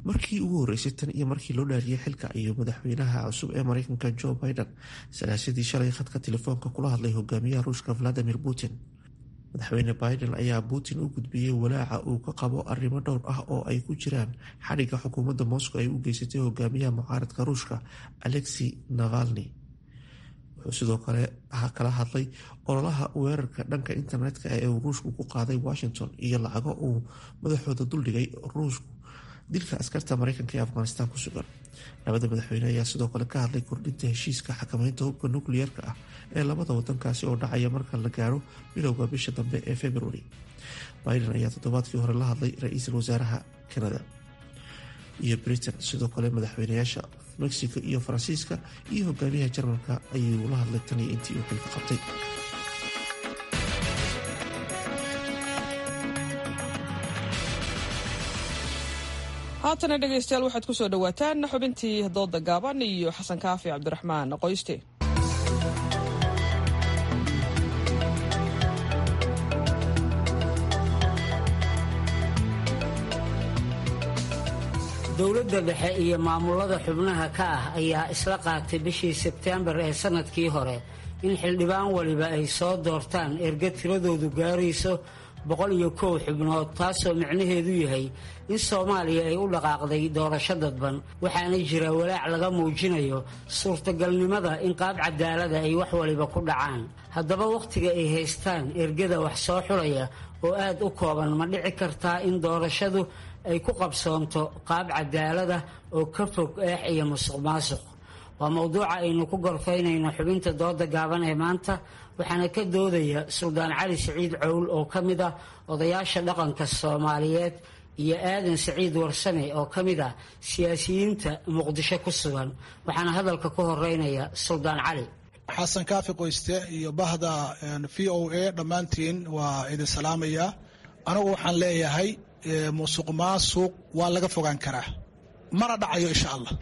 markii ugu horeysay tan iyo markii loo dhaariyay xilka iyo madaxweynaha cusub ee mareykanka joe biden salaasadii shalay khadka telefoonka kula hadlay hogaamiyaha ruushka valadimir putin madaxweyne biden ayaa putin u gudbiyey walaaca uu ka qabo arrimo dhowr ah oo ay ku jiraan xadhigga xukuumadda moscow ay u geysatay hogaamiyaha mucaaradka ruushka alexi navalni wuxuu sidoo kale kala hadlay ololaha weerarka dhanka internetka ee uu ruushku ku qaaday washington iyo lacago uu madaxooda duldhigay ruushku dilka askarta mareykanka ee afghanistan ku sugan labada madaxweyne ayaa sidoo kale ka hadlay kordhinta heshiiska xakameynta hubka nukliyeerka ah ee labada wadankaasi oo dhacaya marka la gaaro bilowga bisha dambe ee february biden ayaa toddobaadkii hore la hadlay ra-iisul wasaaraha canada iyo britain sidoo kale madaxweynayaasha mexico iyo faransiiska iyo hogaamiyaha jarmalka ayuu la hadlay tan iyo intii uu xilka qabtay haatana dhegaystayaal waxaad ku soo dhowaataan xubintii dooda gaaban iyo xasan kaafi cabdiraxmaan qoyste dowladda dhexe iyo maamulada xubnaha ka ah ayaa isla qaatay bishii sebteembar ee sannadkii hore in xildhibaan waliba ay soo doortaan erga tiradoodu gaarayso boqol iyo kow xubnood taasoo micnaheedu yahay in soomaaliya ay u dhaqaaqday doorasho dadban waxaana jira walaac laga muujinayo suurtagalnimada in qaab cadaalada ay wax waliba ku dhacaan haddaba wakhtiga ay haystaan ergada wax soo xulaya oo aad u kooban ma dhici kartaa in doorashadu ay ku qabsoonto qaab cadaalada oo ka fog eex iyo musuq maasuq waa mowduuca aynu ku gorfaynayno xubinta dooda gaaban ee maanta waxaana ka doodaya suldaan cali siciid cowl oo ka mid ah odayaasha dhaqanka soomaaliyeed iyo aadan siciid warsame oo ka mid ah siyaasiyiinta muqdisho ku sugan waxaana hadalka ku horeynaya suldaan cali xasan kaafi qoyste iyo bahda v o a dhammaantiin waa idin salaamaya anigu waxaan leeyahay musuq maasuq waa laga fogaan karaa mana dhacayo insha allah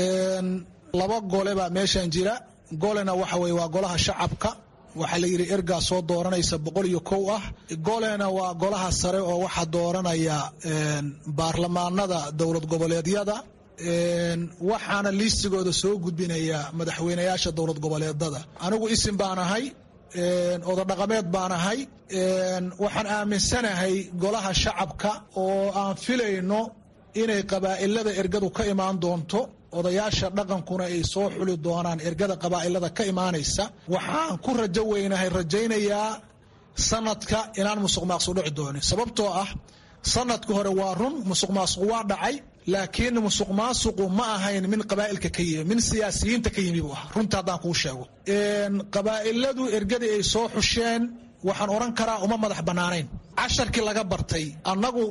laba gole baa meeshan jira golena waxa weye waa golaha shacabka waxaa la yidhi ergaa soo dooranaysa boqol iyo kow ah golena waa golaha sare oo waxaa dooranaya baarlamaanada dowlad goboleedyada waxaana liistigooda soo gudbinaya madaxweynayaasha dowlad goboleedada anigu isim baan ahay ododhaqameed baan ahay waxaan aaminsanahay golaha shacabka oo aan filayno inay qabaa'ilada ergadu ka imaan doonto odayaasha dhaqankuna ay soo xuli doonaan ergada qabaa'ilada ka imaanaysa waxaan ku rajo weynahay rajaynayaa sanadka inaan musuq maaqsuq dhici doonin sababtoo ah sanadka hore waa run musuq maasuq waa dhacay laakiin musuq maasuqu ma ahayn min qabaa'ilka ka yimi min siyaasiyiinta ka yimi buu ah runta haddaan kuu sheego qabaa'iladu ergadii ay soo xusheen waxaan odhan karaa uma madax bannaanayn casharkii laga bartay annagu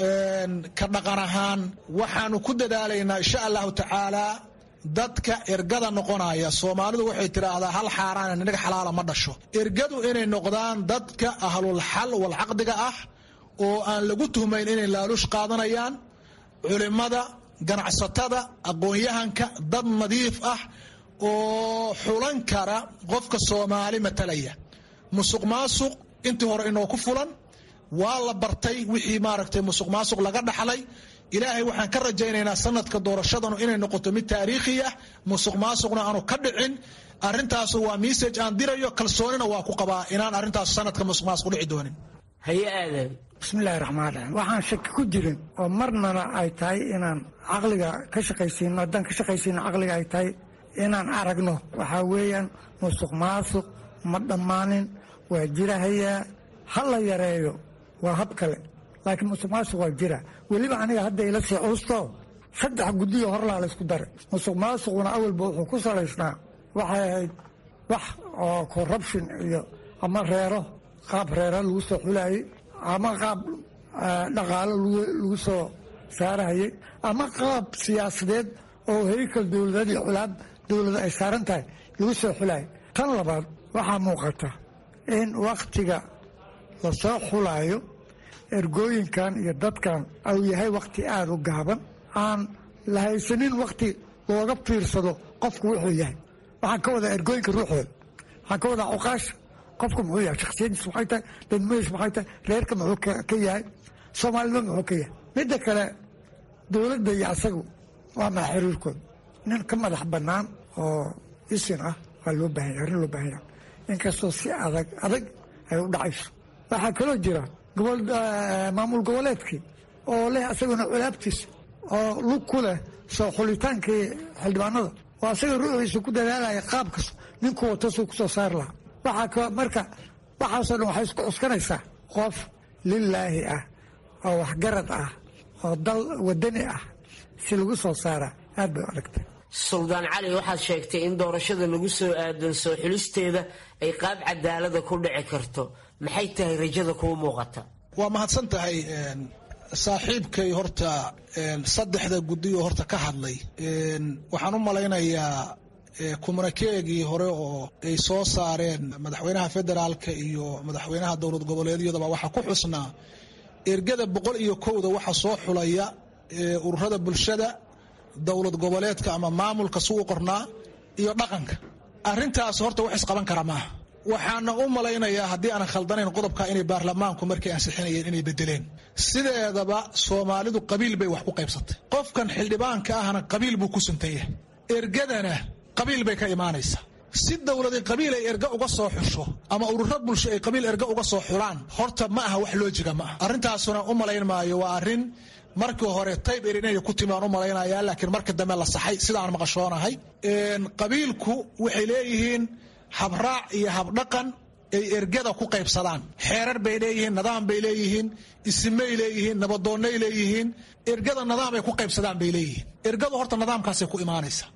ka dhaqan ahaan waxaanu ku dadaalaynaa insha allahu tacaalaa dadka ergada noqonaya soomaalidu waxay tidhaahdaa hal xaaraan inaga xalaala ma dhasho ergadu inay noqdaan dadka ahlul xal wal caqdiga ah oo aan lagu tuhmayn inay laaluush qaadanayaan culimada ganacsatada aqoon-yahanka dad nadiif ah oo xulan kara qofka soomaali matalaya musuq maasuq intii hore inoo ku fulan waa la bartay wixii maaragtay musuq maasuq laga dhaxlay ilaahay waxaan ka rajaynaynaa sanadka doorashadanu inay noqoto mid taariikhi ah musuq maasuqna aanu ka dhicin arintaasu waa message aan dirayo kalsoonina waa ku qabaa inaan arrintaas sanadka musuq maasuq dhici doonin haye aadan bismillahi raxmaan raxiim waxaan shaki ku jirin oo marnana ay tahay inaan caqliga ka shaqaysiino haddaan ka shaqaysiino caqliga ay tahay inaan aragno waxaa weeyaan musuq maasuq ma dhammaanin waa jirahayaa ha la yareeyo waa hab kale laakiin musuq maasuq waa jira weliba aniga hadda ila sii cuusto saddex guddiyo horlaa la ysku daray musuq maasuquna awalba wuxuu ku salaysnaa waxay ahayd wax oo corruption iyo ama reero qaab reero lagu soo xulaayey ama qaab dhaqaalo lagu soo saarahayey ama qaab siyaasadeed oo heykal dowladeed iyo culaab dowlada ay saaran tahay lagu soo xulaayay tan labaad waxaa muuqata in wakhtiga lasoo xulaayo ergooyinkan iyo dadkan uu yahay wakhti aada u gaaban aan la haysanin wakhti looga fiirsado qofku wuxuu yahay waxaan ka wadaa ergooyinka ruuxooda waxaan ka wadaa cuqaasha qofku muxuu yahay shaksiyadiis maxay tahay dadmadiis maxay tahay reerka muxuu ka yahay soomaalida muxuu ka yahay midda kale dowladda iyo asagu waa maa xiriirkooda nin ka madax bannaan oo isin ah waa loo baahanya arrin loo baahanya inkastoo si adag adag ay u dhacayso waxaa kaloo jira gobol maamul goboleedkii oo leh asaguna culaabtiisa oo lug ku leh soo xulitaankii xildhibaanada oo asaga ruuxiisa ku dadaalaya qaabkas ninkuu wato suu ku soo saari lahaa waxaa marka waxaasoo dhan waxay isku cuskanaysaa qof lilaahi ah oo waxgarad ah oo dal wadani ah si lagu soo saara aad bay u adagtay suldaan cali waxaad sheegtay in doorashada lagu soo aadan soo xulisteeda ay qaab cadaalada ku dhici karto maxay tahay rajada kuu muuqata waa mahadsan tahay saaxiibkay horta saddexda guddiyo horta ka hadlay waxaan u malaynayaa kumanakeegii hore oo ay soo saareen madaxweynaha federaalka iyo madaxweynaha dowlad goboleedyadaba waxaa ku xusnaa ergada boqol iyo kowda waxa soo xulaya ururada bulshada dowlad goboleedka ama maamulka suu qornaa iyo dhaqanka arintaas horta wax isqaban kara maaha waxaana u malaynayaa haddii aanan khaldanayn qodobka inay baarlamaanku markay ansixinayeen inay bedeleen sideedaba soomaalidu qabiil bay wax ku qaybsatay qofkan xildhibaanka ahna qabiil buu ku suntan yahay ergadana qabiil bay ka imaanaysaa si dowladi qabiil ay erga uga soo xusho ama ururo bulsho ay qabiil erga uga soo xulaan horta ma aha wax loojiga ma aha arrintaasuna u malayn maayo waa arrin markii hore tayb er inay ku timi aan u malaynaya laakiin marka dambe la saxay sidaan maqashoonahay qabiilku waxay leeyihiin habraac iyo habdhaqan ay ergada ku qaybsadaan xeerar bay leeyihiin nidaam bay leeyihiin isimay leeyihiin nabadoonnay leeyihiin ergada nidaam ay ku qaybsadaan bay leeyihiin ergadu horta nidaamkaasay ku imaanaysa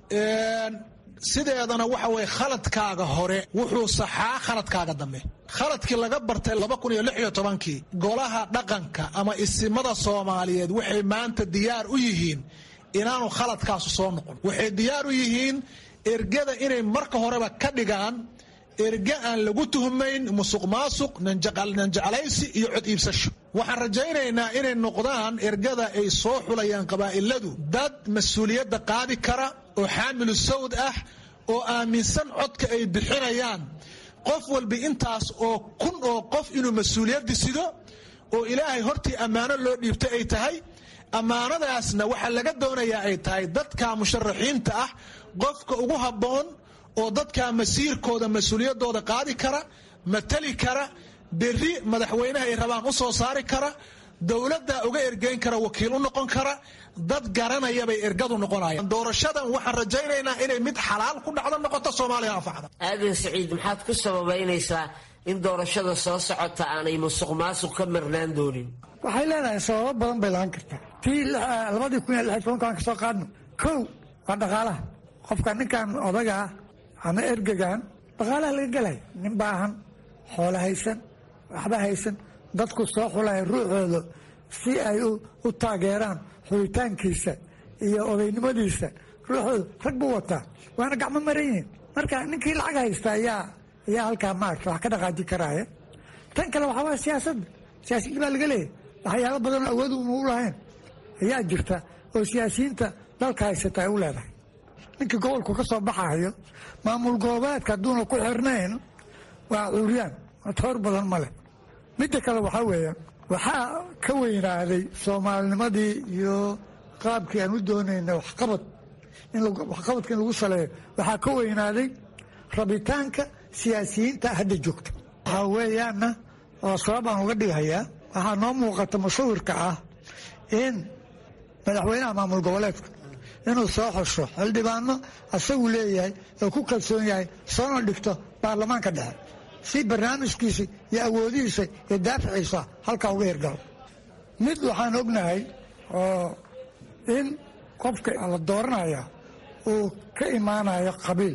sideedana waxa weye khaladkaaga hore wuxuu saxaa khaladkaaga dambe khaladkii laga bartay laba kun iyo lix iyo tobankii golaha dhaqanka ama isimada soomaaliyeed waxay maanta diyaar u yihiin inaanu khaladkaasu soo noqon waxay diyaar u yihiin ergada inay marka horeba ka dhigaan erge aan lagu tuhmayn musuq maasuq nanjeclaysi iyo cod iibsasho waxaan rajaynaynaa inay noqdaan ergada ay soo xulayaan qabaa'iladu dad mas-uuliyadda qaadi kara oo xaamilu sawd ah oo aaminsan codka ay bixinayaan qof walba intaas oo kun oo qof inuu mas-uuliyaddi sido oo ilaahay hortii ammaano loo dhiibtay ay tahay ammaanadaasna waxaa laga doonayaa ay tahay dadka musharaxiinta ah qofka ugu habboon oo dadka masiirkooda mas-uuliyaddooda qaadi kara matali kara berri madaxweynaha ay rabaan u soo saari kara dowladda uga ergeyn kara wakiil u noqon kara dad garanaya bay ergadu noqonayaan doorashadan waxaan rajaynaynaa inay mid xalaal ku dhacdo noqoto soomaaliya anfacda aadan siciid maxaad ku sababaynaysaa in doorashada soo socota aanay musuq maasuq ka marnaan doonin waxay leedahay sababo badan bay lahaan kartaa tii labadii kun iyo lix tobankaan ka soo qaadno kow waa dhaqaalaha qofka ninkan odaga ah ama ergegan dhaqaalaha laga gelaya nin baahan xoolo haysan waxba haysan dadku soo xulaya ruuxooda si ay u taageeraan xulitaankiisa iyo odaynimadiisa ruuxooda rag buu wataa waana gacmo maran yihiin marka ninkii lacag haysta ayaa ayaa halkaa maarata wax ka dhaqaaji karaya tan kale waxaa waaya siyaasadda siyaasiyiin baa laga leeyahy waxyaalo badanoo awood una u lahayn ayaa jirta oo siyaasiyiinta dalka haysata ay u leedahay ninkii gobolku ka soo baxayo maamul goboleedka hadduuna ku xirnayn waa cuuryaan toor badan ma leh midda kale waxaa weeya waxaa ka weynaaday soomaalinimadii iyo qaabkii aan u doonayna waxqabad waxqabadka in lagu saleeyo waxaa ka weynaaday rabitaanka siyaasiyiinta hadda joogta waxaa weeyaana oo sabab aan uga dhigayaa waxaa noo muuqata musawirka ah in madaxweynaha maamul goboleedka inuu soo xosho xildhibaano asagu leeyahay oo ku kalsoon yahay soona dhigto baarlamaanka dhexe si barnaamijkiisa iyo awoodihiisa iyo daaficiisa halkaa uga hirgalo mid waxaan ognahay oo in qofka la dooranaya uu ka imaanayo qabiil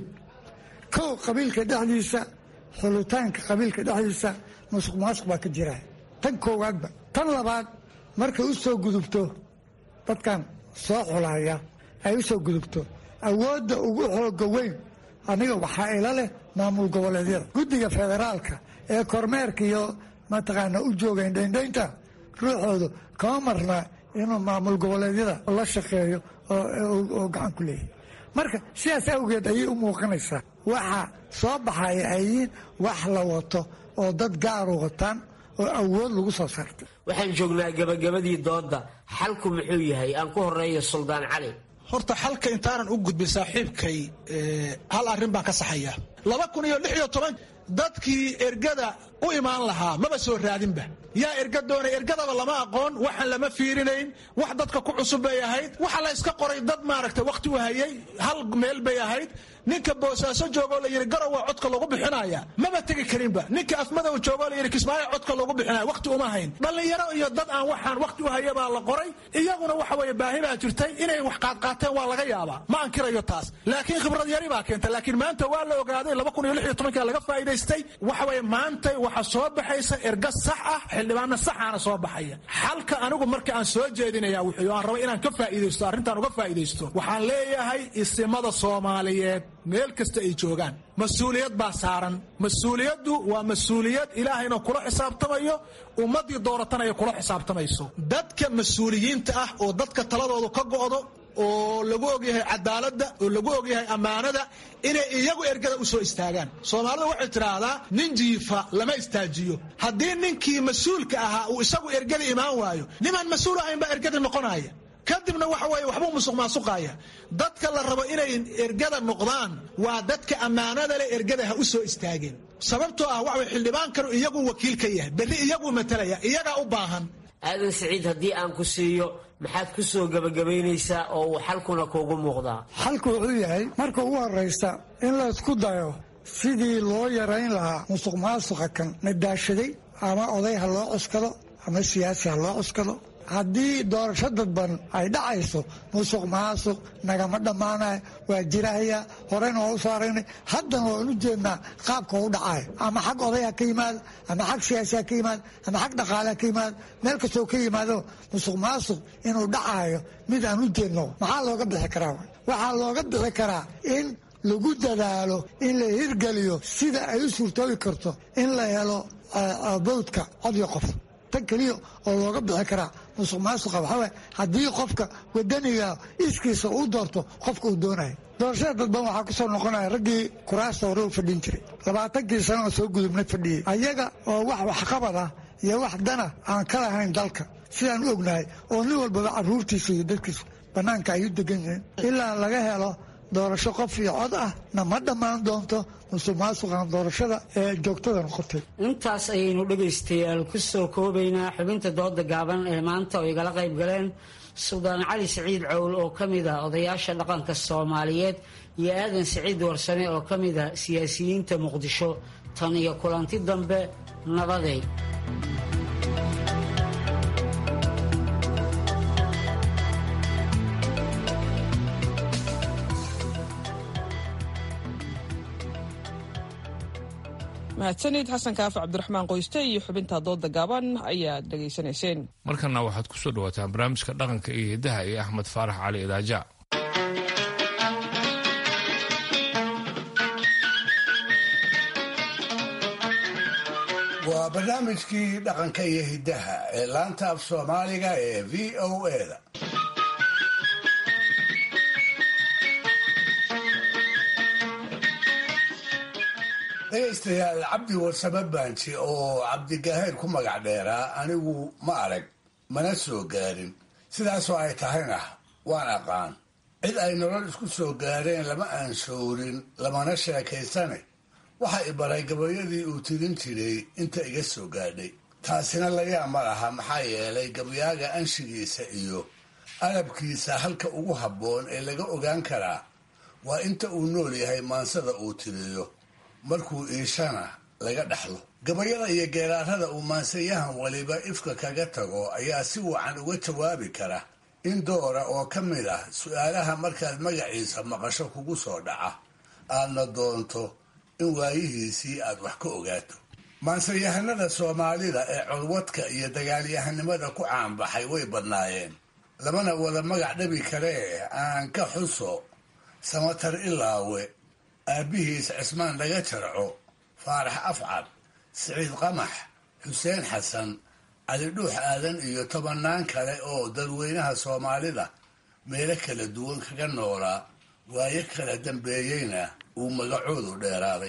kow qabiilka dhexdiisa xulitaanka qabiilka dhexdiisa musuq maasuq baa ka jira tan koowaadba tan labaad markay u soo gudubto dadkan soo xulaya ay u soo gudubto awoodda ugu xooga weyn aniga waxaa ila leh maamul goboleedyada guddiga federaalka ee kormeerka iyo mataqaana u joogayn dhayndaynta ruuxoodu kama marna inuu maamul goboleedyada la shaqeeyo oo gacan ku leeyahay marka sidaas awgeed ayay u muuqanaysaa waxa soo baxaya ay yihiin wax la wato oo dad gaaru wataan oo awood lagu soo saartay waxaan joognaa gabagabadii doodda xalku muxuu yahay aan ku horeeyo suldaan cali horta xalka intaanan u gudbin saaxiibkay hal arrin baan ka saxaya laba kun iyo lix iyo toban dadkii ergada u imaan lahaa maba soo raadinba yaa erga doonay ergadaba lama aqoon waxaan lama fiirinayn wax dadka ku cusub bay ahayd waxa la iska qoray dad maaragtay wakhti u hayay hal meel bay ahayd ninka boosaaso joogoo la yidhi garow waa codka lagu bixinaya maba tegi karinba ninka afmadow joogoo la yidhi kismaayo codka lagu bixinaya wakhti uma hayn dhallinyaro iyo dad aan waxaan wakhti u haya baa la qoray iyaguna waxa weeye baahi baa jirtay inay wax qaadqaateen waa laga yaabaa ma ankirayo taas laakiin khibrad yari baa keenta laakiin maanta waa la ogaaday laba kun iyo lix iyo tobankaa laga faa'iidaystay waxa weeye maanta waxa soo baxaysa erga sax ah xildhibaana saxaana soo baxaya xalka anigu marka aan soo jeedinaya wuxuu aan raba inaan ka faa'iidaysto arrintaan uga faa'iidaysto waxaan leeyahay isimada soomaaliyeed meel kasta ay joogaan mas-uuliyad baa saaran mas-uuliyaddu waa mas-uuliyad ilaahayna kula xisaabtamayo ummaddii dooratana ay kula xisaabtamayso dadka mas-uuliyiinta ah oo dadka taladoodu ka go'do oo lagu ogyahay cadaaladda oo lagu ogyahay ammaanada inay iyagu ergada u soo istaagaan soomaalidu waxay tidhaahdaa nin jiifa lama istaajiyo haddii ninkii mas-uulka ahaa uu isagu ergada imaan waayo nimaan mas-uul ahayn baa ergada noqonaya kadibna waxa weeye waxbuu musuq maasuqaya dadka la rabo inay ergada noqdaan waa dadka ammaanada leh ergada ha u soo istaageen sababtoo ah waxa way xildhibaankanu iyagu wakiil ka yahay berri iyaguu matalaya iyagaa u baahan aadan siciid haddii aan ku siiyo maxaad ku soo gebagabaynaysaa oo uu xalkuna kuugu muuqdaa xalku wuxuu yahay marka ugu horraysta in la isku dayo sidii loo yarayn lahaa musuq maasuqa kan nadaashaday ama oday ha loo cuskado ama siyaasi ha loo cuskado haddii doorasho dadban ay dhacayso musuq maasuq nagama dhammaanay waa jirahaya horeyna waa u soo aragnay haddana waan u jeednaa qaabka u dhacay ama xag oday ha ka yimaado ama xag siyaasi ha ka yimaado ama xag dhaqaale ha ka yimaado meel kastoo ka yimaado musuq maasuq inuu dhacayo mid aan u jeedno maxaa looga bixi karaa waxaa looga bixi karaa in lagu dadaalo in la hirgeliyo sida ay u suurtoobi karto in la helo bawdka cod iyo qof tan keliya oo looga bixi karaa musuq maasuqa waxaaway haddii qofka wadaniga iskiisa uu doorto qofka uu doonayo doorashada dadban waxaa kusoo noqonaya raggii kuraasta hore u fadhin jiray labaatankii sano oo soo gudubna fadhiyey ayaga oo wax waxqabad ah iyo wax dana aan ka lahayn dalka sidaan u ognahay oo nin walbaba caruurtiisa iyo dadkiisa bannaanka ay u degan yihiin ilaa laga helo doorasho qof iyo cod ah na ma dhammaan doonto musuq maasuqan doorashada ee joogtada noqotay intaas ayaynu dhegaystayaal ku soo koobaynaa xubinta dooda gaaban ee maanta oo igala qayb galeen suldaan cali siciid cowl oo ka mid ah odayaasha dhaqanka soomaaliyeed iyo aadan siciid warsame oo ka mid ah siyaasiyiinta muqdisho tan iyo kulanti dambe nabaday mahadsanid xasan kaafi cabdiraxmaan qoyste iyo xubinta dooda gaaban ayaad dhegaysanayseen markana waxaad ku soo dhawaataan barnaamijka dhaqanka iyo hiddaha iyo axmed faarax cali idaaja waa barnaamijkii dhaqanka iyo hiddaha ee laanta af soomaaliga ee v o eda dhegaystayaal cabdi warsame baanji oo cabdigaheer ku magac dheeraa anigu ma arag mana soo gaarin sidaasoo ay tahayna waan aqaan cid ay nolol isku soo gaareen lama aanshowrin lamana sheekaysane waxa i baray gabayadii uu tirin jiray inta iga soo gaadhay taasina layaa ma laha maxaa yeelay gabayaaga anshigiisa iyo alabkiisa halka ugu habboon ee laga ogaan karaa waa inta uu nool yahay maansada uu tiriyo markuu iishana laga dhaxlo gabayada iyo geeraarada uu maansayahan waliba ifka kaga tago ayaa si wacan uga jawaabi kara in doora oo ka mid ah su-aalaha markaad magaciisa maqasho kugu soo dhaca aadna doonto in waayihiisii aad wax ka ogaato maansayahanada soomaalida ee codwadka iyo dagaalyahanimada ku caanbaxay way badnaayeen lamana wada magac dhabi karee aan ka xuso samatar ilaawe aabbihiis cismaan dhaga jarco faarax afcad siciid qamax xuseen xasan cali dhuux aadan iyo tobannaan kale oo dadweynaha soomaalida meelo kala duwan kaga noolaa waayo kala dambeeyeyna uu magacoodu dheeraaday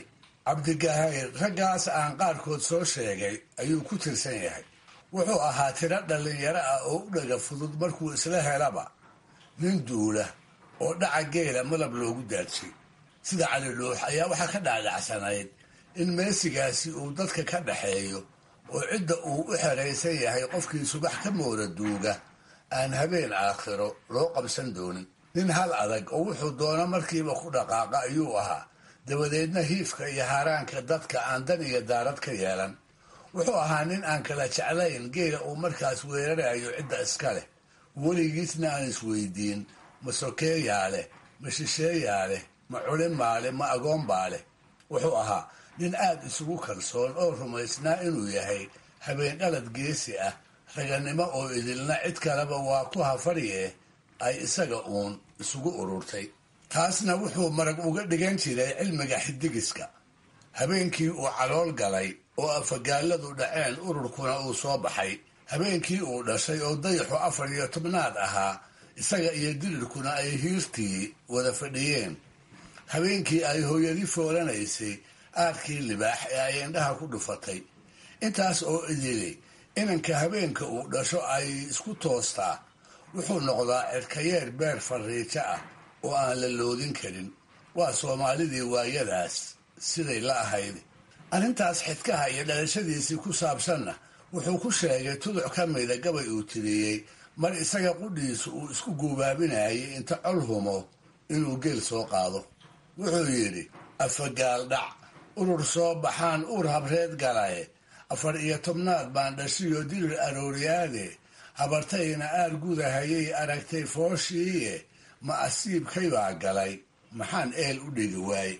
cabdigahayr raggaas aan qaarkood soo sheegay ayuu ku tirsan yahay wuxuu ahaa tiro dhallinyaro ah oo u dhaga fudud markuu isla helaba nin duula oo dhaca geela malab loogu daadshay sida cali dhuux ayaa waxaa ka dhacdhacsanayd in meesigaasi uu dadka ka dhaxeeyo oo cidda uu u xeraysan yahay qofkii subax ka mooda duuga aan habeen aakhiro loo qabsan doonin nin hal adag oo wuxuu doono markiiba ku dhaqaaqa ayuu ahaa dabadeedna hiifka iyo haraanka dadka aan dan iyo daarad ka yeelan wuxuu ahaa nin aan kala jeclayn geela uu markaas weerarayo cidda iska leh weligiisna aan isweydiin ma sokeeyaa leh ma shisheeyaa leh ma culimaa leh ma agoonbaa leh wuxuu ahaa nin aad isugu kalsoon oo rumaysnaa inuu yahay habeen dhalad geesi ah raganimo oo idilna cid kaleba waa ku hafadhiye ay isaga uun isugu ururtay taasna wuxuu marag uga dhigan jiray cilmiga xidigiska habeenkii uu calool galay oo afagaaladu dhaceen ururkuna uu soo baxay habeenkii uu dhashay oo dayaxu afar iyo tobnaad ahaa isaga iyo dirirkuna ay hiirtii wada fadhiyeen habeenkii ay hooyadii foolanaysay aadkii libaax ee ay indhaha ku dhufatay intaas oo idili inanka habeenka uu dhasho ay isku toostaa wuxuu noqdaa cirkayeer beer fariijo ah oo aan la loodin karin waa soomaalidii waayadaas siday la ahayd arrintaas xidkaha iyo dhalashadiisii ku saabsanna wuxuu ku sheegay tuduc ka mida gabay uu tiriyey mar isaga qudhiisu uu isku guubaabinayay inta col humo inuu geel soo qaado wuxuu yidhi afagaal dhac urur soo baxaan uur habreed galaye afar iyo tobnaad baan dhashiyo dirir arooryaade habartayna aar gudahayay aragtay fooshiiye ma asiibkay baa galay maxaan eel u dhigi waaye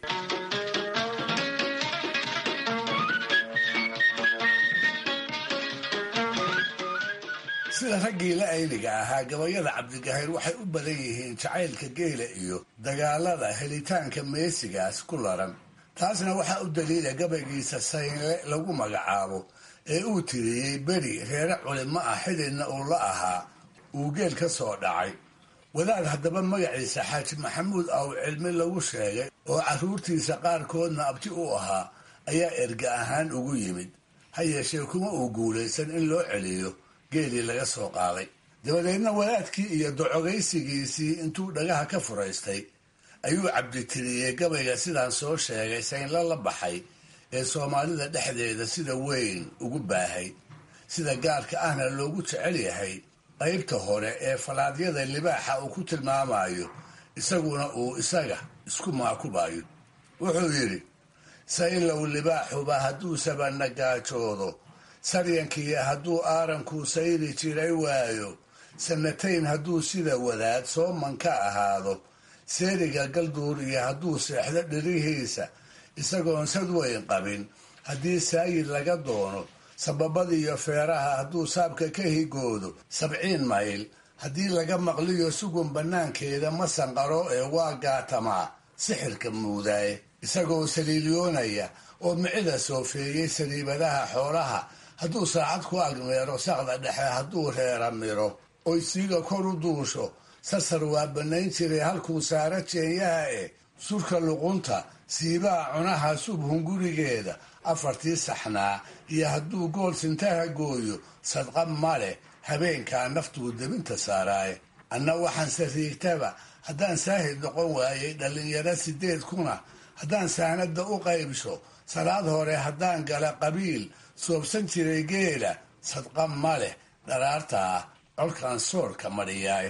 sida raggii la ayniga ahaa gabayada cabdigahayr waxay u badan yihiin jacaylka geela iyo dagaalada helitaanka meesigaas ku laran taasna waxaa u daliila gabaygiisa saynle lagu magacaabo ee uu tiriyey beri reere culimo ah xididna uu la ahaa uu geel ka soo dhacay wadaad haddaba magaciisa xaaji maxamuud aw cilmi lagu sheegay oo carruurtiisa qaarkoodna abti u ahaa ayaa erga ahaan ugu yimid ha yeeshee kuma uu guulaysan in loo celiyo geelii laga soo qaaday dabadeedna wadaadkii iyo docogaysigiisii intuu dhagaha ka furaystay ayuu cabditiriyey gabayga sidaan soo sheegay saynla la baxay ee soomaalida dhexdeeda sida weyn ugu baahay sida gaarka ahna loogu jecel yahay qaybta hore ee falaadyada libaaxa uu ku tilmaamayo isaguna uu isaga isku maakubayo wuxuu yidhi saylow libaaxuba hadduu sabanagaajoodo saryankiiyo hadduu aarankuu sayri jiray waayo sanatayn hadduu sida wadaad sooman ka ahaado seeriga galduur iyo hadduu seexdo dhirihiisa isagoon sad weyn qabin haddii saayid laga doono sababadiiyo feeraha hadduu saabka ka higoodo sabciin mayl haddii laga maqliyo sugun bannaankeeda ma sanqaro ee waa gaatamaa sixirka muudaaye isagoo saliilyoonaya oo micida soofeeyey saliibadaha xoolaha hadduu saacad ku agmeero saqda dhexe hadduu reera miro oy siiga kor u duusho sasar waa bannayn jiray halkuu saara jeenyaha eh surka luqunta siibaha cunaha subhun gurigeeda afartii saxnaa iyo hadduu gool sintaha gooyo sadqa ma leh habeenkaa naftuu debinta saaraaye anna waxaan sariigtaba haddaan saahid noqon waayey dhallinyaro sideed kuna haddaan saanada u qaybsho salaad hore haddaan gala qabiil soobsan jiray geela sadqa ma leh dharaartaa colkaan soorka madhiyaay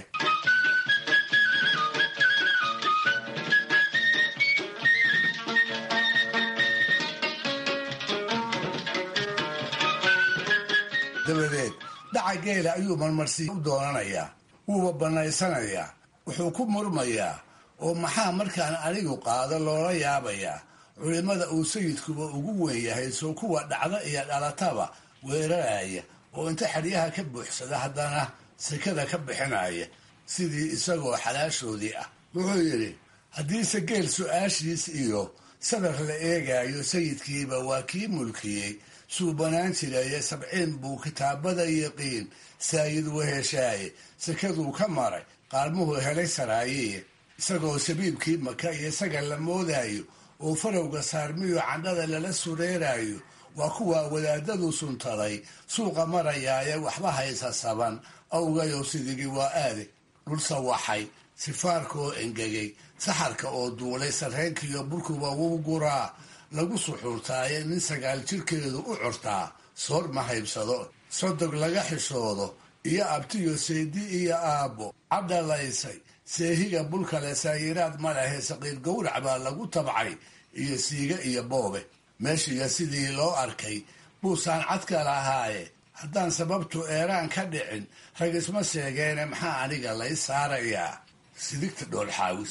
dabadeed dhaca geela ayuu marmarsiiya u doonanayaa wuuba bannaysanayaa wuxuu ku murmayaa oo maxaa markaan anigu qaado loola yaabayaa culimmada uu sayidkuba ugu weyn yahay soo kuwa dhacda iyo dhalataba weeraraya oo inta xeryaha ka buuxsada haddana sekada ka bixinaya sidii isagoo xalaashoodii ah wuxuu yidhi haddiise geel su-aashiis iyo sadar la eegayo sayidkiiba waa kii mulkiyey suubanaan jiraye sabciin buu kitaabada yaqiin saayid weheshaaye sekaduu ka maray qaalmuhu helay saraayiye isagoo sabiibkii maka iyo isaga la moodayo oo farowga saarmiyo candhada lala sureerayo waa kuwaa wadaadadu suntaday suuqa marayaaye waxba haysa saban awgayo sidigi waa aade dhul sawaxay sifaarka oo engegay saxarka oo duulay sarreenkiiyo burkuba wuu guraa lagu suxuurtaaye nin sagaal jirkeedu u curtaa soor ma haybsado sodog laga xishoodo iyo abtiyo seedi iyo aabbo cadhalaysay seehiga bulkale saayiraad ma lehe saqiir gowrac baa lagu tabcay iyo siiga iyo boobe meeshiiya sidii loo arkay buusaan cadka lahaaye haddaan sababtu eeraan ka dhicin rag isma sheegeene maxaa aniga lay saarayaa sidigta dhoolxaawis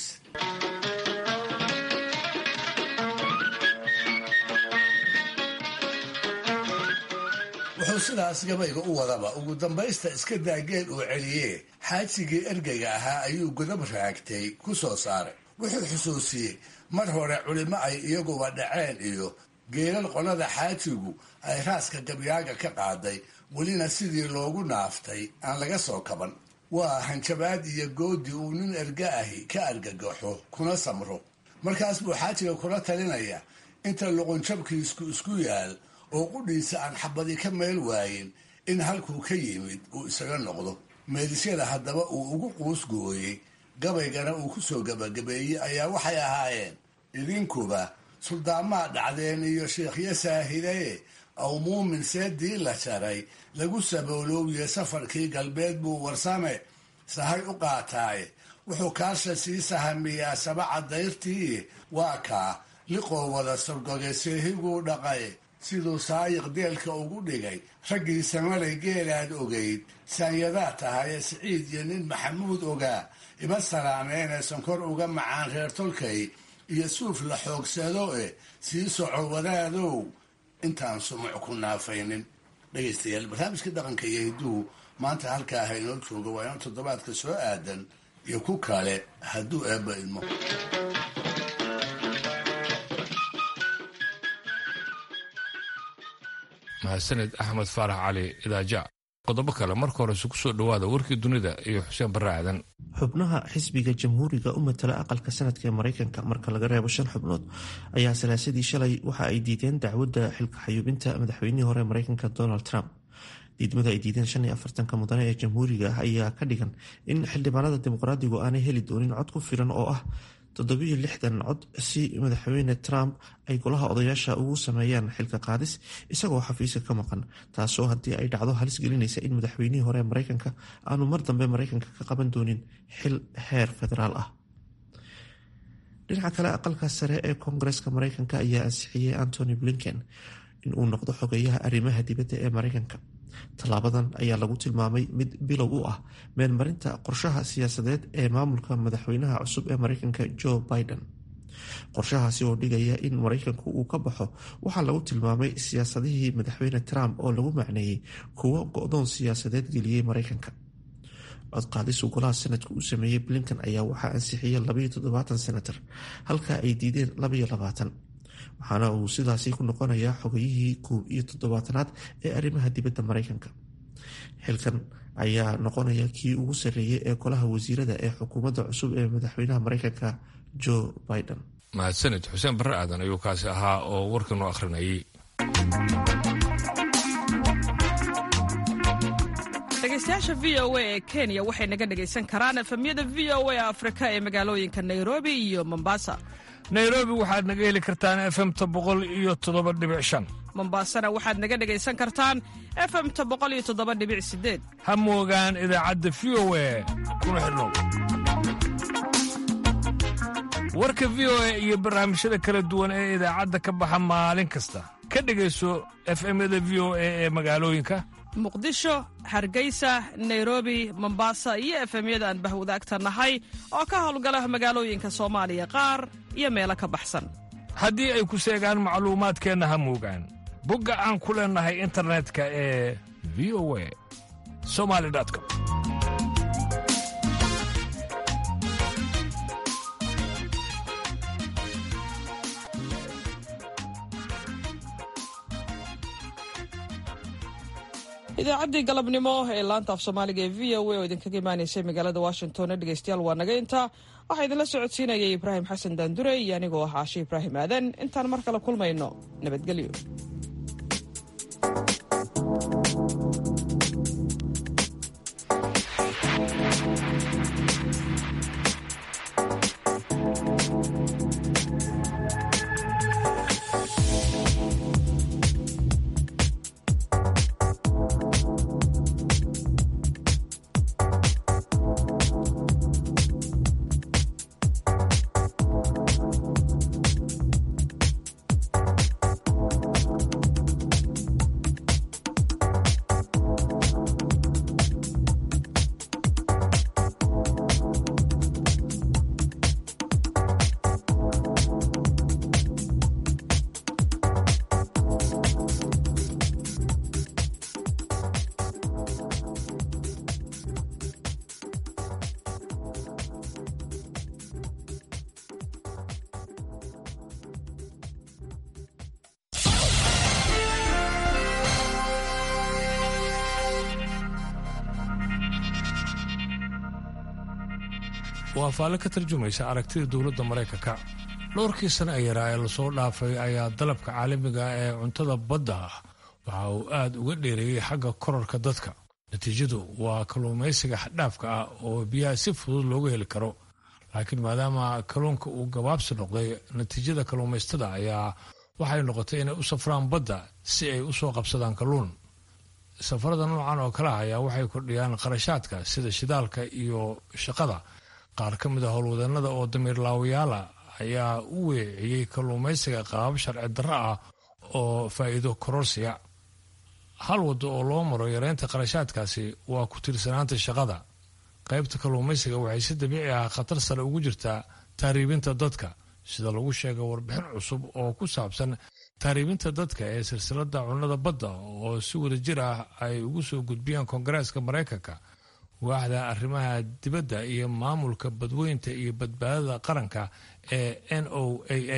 wuxuu sidaas gabayga u wadaba ugu dambaysta iska daageel uu celiyee xaajigii ergeyga ahaa ayuu godab raagtay ku soo saaray wuxuu xusuusiyey mar hore culimo ay iyaguba dhaceen iyo geelal qolada xaajigu ay raaska gabyaaga ka qaaday welina sidii loogu naaftay aan laga soo kaban waa hanjabaad iyo goodi uu nin erga ahi ka argagaxo kuna samro markaas buu xaajiga kula talinaya inta luqunjabkiisku isku yaal oo qudhiisa aan xabadi ka meel waayin in halkuu ka yimid uu isaga noqdo meedisyada haddaba uu ugu quus gooyey gabaygana uu ku soo gabagabeeyey ayaa waxay ahaayeen idinkuba suldaamaa dhacdeen iyo sheekhyo saahidaye aw muumin seedii la jaray lagu sabooloowiye safarkii galbeed buu warsame sahay u qaataaye wuxuu kaasha sii sahamiyaa sabaca dayrtii waa kaa liqoo wada sorgoge seehiguu dhaqay siduu saayiq deelka ugu dhigay raggii samalay geelaad ogayd saanyadaa tahaye siciid iyo nin maxamuud ogaa ima salaameene sonkor uga macaan reer tolkay iyo suuf la xoogsado eh sii soco wadaadow intaan sumuc ku naafaynin dhegaystayaal barnaamijka dhaqanka iyo hidduhu maanta halkaa ha inoo jooga waa inuu toddobaadka soo aadan iyo ku kale hadduu eebba idmo mahadsaned axmed faarax cali idaaja qodobo kale marka hore isugu soo dhowaada warkii dunida iyo xuseen barre aadan xubnaha xisbiga jamhuuriga u matala aqalka sanadka ee maraykanka marka laga reebo shan xubnood ayaa salaasadii shalay waxa ay diideen dacwadda xilka xayuubinta madaxweynihii hore maraykanka donald trump diidmada ay diideen shan iyo afartanka mudane ee jamhuuriga ah ayaa ka dhigan in xildhibaanada dimuqraadigu aanay heli doonin cod ku filan oo ah toddobiyo lixdan cod si madaxweyne trump ay golaha odayaasha ugu sameeyaan xilka qaadis isagoo xafiiska ka maqan taasoo haddii ay dhacdo halis gelinaysa in madaxweynihii hore maraykanka aanu mar dambe maraykanka ka qaban doonin xil heer federaal ah dhinaca kale aqalka sare ee koongareska maraykanka ayaa ansixiyey antony blinken inuu noqdo xogeyaha arrimaha dibadda ee maraykanka tallaabadan ayaa lagu tilmaamay mid bilow u ah meelmarinta qorshaha siyaasadeed ee maamulka madaxweynaha cusub ee maraykanka joe biden qorshahaasi oo dhigaya in maraykanku uu ka baxo waxaa lagu tilmaamay siyaasadihii madaxweyne trump oo lagu macneeyey kuwo go-doon siyaasadeed geliyey maraykanka codqaadisu golaha sanadka uu sameeyey blinkan ayaa waxaa ansixiyey labaiyo toddobaatan senatar halka ay diideen labaiyo labaatan waxaana uu sidaasi ku noqonayaa xogayihii koob iyo toddobaatanaad ee arrimaha dibadda maraykanka xilkan ayaa noqonaya kii ugu sarreeyey ee golaha wasiirada ee xukuumadda cusub ee madaxweynaha maraykanka joe biden mahadsanid xuseen barre aadan ayuu kaasi ahaa oo warkan u akhrinayay dhegeystayaasha v o a ee kenya waxay naga dhegaysan karaan efemyada v o a afrika ee magaalooyinka nairobi iyo mombasa nairobi waxaad naga heli kartaan efemta boqol iyo toddoba dhibic shan mombasana waxaad naga dhegaysan kartaan efemta boqol iyo toddoba dhibic sideed ha moogaan idaacadda v o a kuna xidhnow warka v o a iyo barnaamijyada kala duwan ee idaacadda ka baxa maalin kasta ka dhegayso efemyada v o a ee magaalooyinka muqdisho hargeysa nairobi mombasa iyo efemyada aan bahwadaagta nahay oo ka howlgala magaalooyinka soomaaliya qaar iyo meelo ka baxsan haddii ay ku seegaan macluumaadkeenna ha moogaan bogga aan ku leennahay internetka ee v o a somali com idaacaddii galabnimo ee laanta af soomaaliga ee v o a oo idinkaga imaanaysay magaalada washington dhegeystayaal waa naga intaa waxaa idinla socodsiinayay ibraahim xasan daandure iyo anigoo ah caashe ibraahim aadan intaan mar kale kulmayno nabadgelyo waa faalle ka tarjumaysa aragtida dowladda maraykanka dhowrkii sane ee yaraa ee lasoo dhaafay ayaa dalabka caalamiga ee cuntada badda ah waxa uu aad uga dheereeyey xagga korarka dadka natiijadu waa kalluumaysiga xadhaafka ah oo biyaha si fudud looga heli karo laakiin maadaama kalluunka uu gabaabsi noqday natiijada kalluumaystada ayaa waxay noqotay inay u safraan badda si ay u soo qabsadaan kalluun safarada noocan oo kale ah ayaa waxay kordhiyaan qarashaadka sida shidaalka iyo shaqada qaar ka mid a howlwadeenada oo damiir laawayaala ayaa u weeciyey kalluumaysiga qaabab sharci darro ah oo faa'iido kororsiya hal waddo oo loo maro yareynta qarashaadkaasi waa ku tiirsanaanta shaqada qaybta kalluumaysiga waxay si dabiici ah khatar sare ugu jirtaa taariibinta dadka sida lagu sheegay warbixin cusub oo ku saabsan taariibinta dadka ee silsilada cunnada badda oo si wada jir ah ay ugu soo gudbiyaan koongareeska maraykanka waaxda arrimaha dibadda iyo maamulka badweynta iyo badbaadada qaranka ee n o a a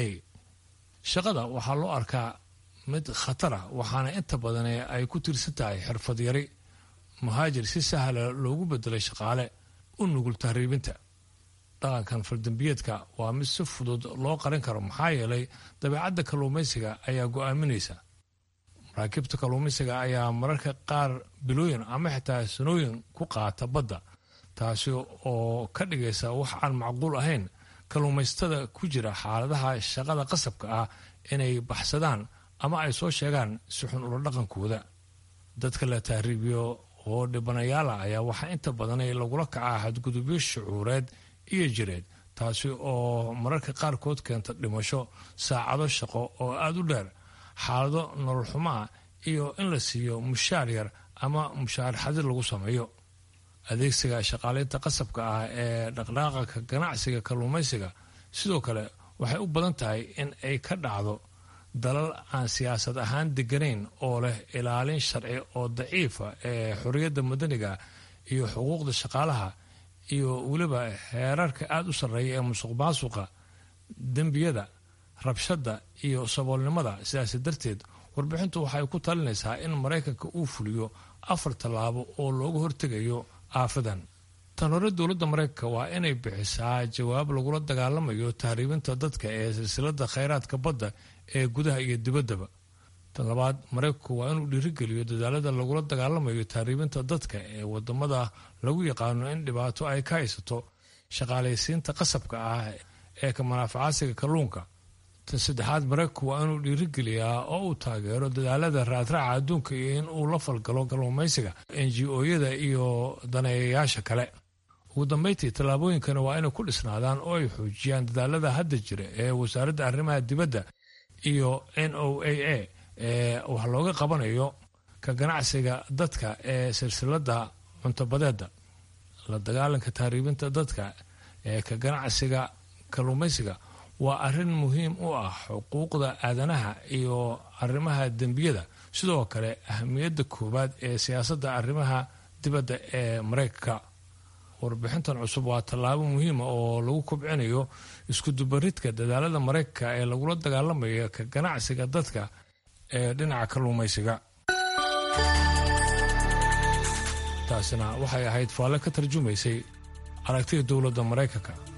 shaqada waxaa loo arkaa mid khatara waxaana inta badan ay ku tiirsan tahay xirfad yari muhaajir si sahla loogu bedelay shaqaale u nugul tahriibinta dhaqankan faldambiyeedka waa mid si fudud loo qarin karo maxaa yeelay dabeecadda kalluumaysiga ayaa go'aaminaysa maraakiibta kalluumaysiga ayaa mararka qaar bilooyin ama xitaa sanooyin ku qaata badda taasi oo ka dhigaysa wax aan macquul ahayn kalluumaystada ku jira xaaladaha shaqada qasabka ah inay baxsadaan ama ay soo sheegaan si xun ula dhaqankooda dadka la tahriibiyo oo dhibanayaala ayaa waxaa inta badanay lagula kacaa xadgudubyo shucuureed iyo jireed taasi oo mararka qaarkood keenta dhimasho saacado shaqo oo aada u dheer xaalado nolol xumaa iyo in la siiyo mushaar yar ama mushaar xadir lagu sameeyo adeegsiga shaqaalaynta qasabka ah ee dhaqdhaqaqa ganacsiga kalluumaysiga sidoo kale waxay u badan tahay in ay ka dhacdo dalal aan siyaasad ahaan deganayn oo leh ilaalin sharci oo daciifa ee xorriyadda madaniga iyo xuquuqda shaqaalaha iyo weliba heerarka aada u sarreeya ee musuq maasuqa dembiyada rabshadda iyo saboolnimada sidaasi darteed warbixintu waxay ku talinaysaa in maraykanka uu fuliyo afar tallaabo oo looga hortegayo aafadan tan hore dowladda maraykanka waa inay bixisaa jawaab lagula dagaalamayo tahriibinta dadka ee silsilada khayraadka badda ee gudaha iyo dibaddaba tan labaad maraykanku waa inuu dhiirigeliyo dadaalada lagula dagaalamayo tahriibinta dadka ee wadamada lagu yaqaano in dhibaato ay ka haysato shaqaalaysiinta qasabka ah ee ka manaafacaasiga kalluunka tan saddexaad maraykanku waa inuu dhiirigeliyaa oo uu taageero dadaalada raadraaca adduunka iyo in uu la falgalo kalluumaysiga n g o-yada iyo daneeyayaasha kale ugu dambeyntii tallaabooyinkani waa inay ku dhisnaadaan oo ay xoojiyaan dadaalada hadda jira ee wasaaradda arrimaha dibadda iyo n o a a ee wax looga qabanayo ka ganacsiga dadka ee silsilada cuntobadeeda la dagaalanka tahriibinta dadka ee ka ganacsiga kalluumaysiga waa arrin muhiim u ah xuquuqda aadanaha iyo arrimaha dembiyada sidoo kale ahamiyadda koowaad ee siyaasadda arrimaha dibadda ee maraykanka warbixintan cusub waa tallaabo muhiima oo lagu kobcinayo iskudubaridka dadaalada maraykanka ee lagula dagaalamayo ka ganacsiga dadka ee dhinaca kalluumaysiga taasina waxay ahayd faalle ka tarjumaysay aragtida dowladda maraykanka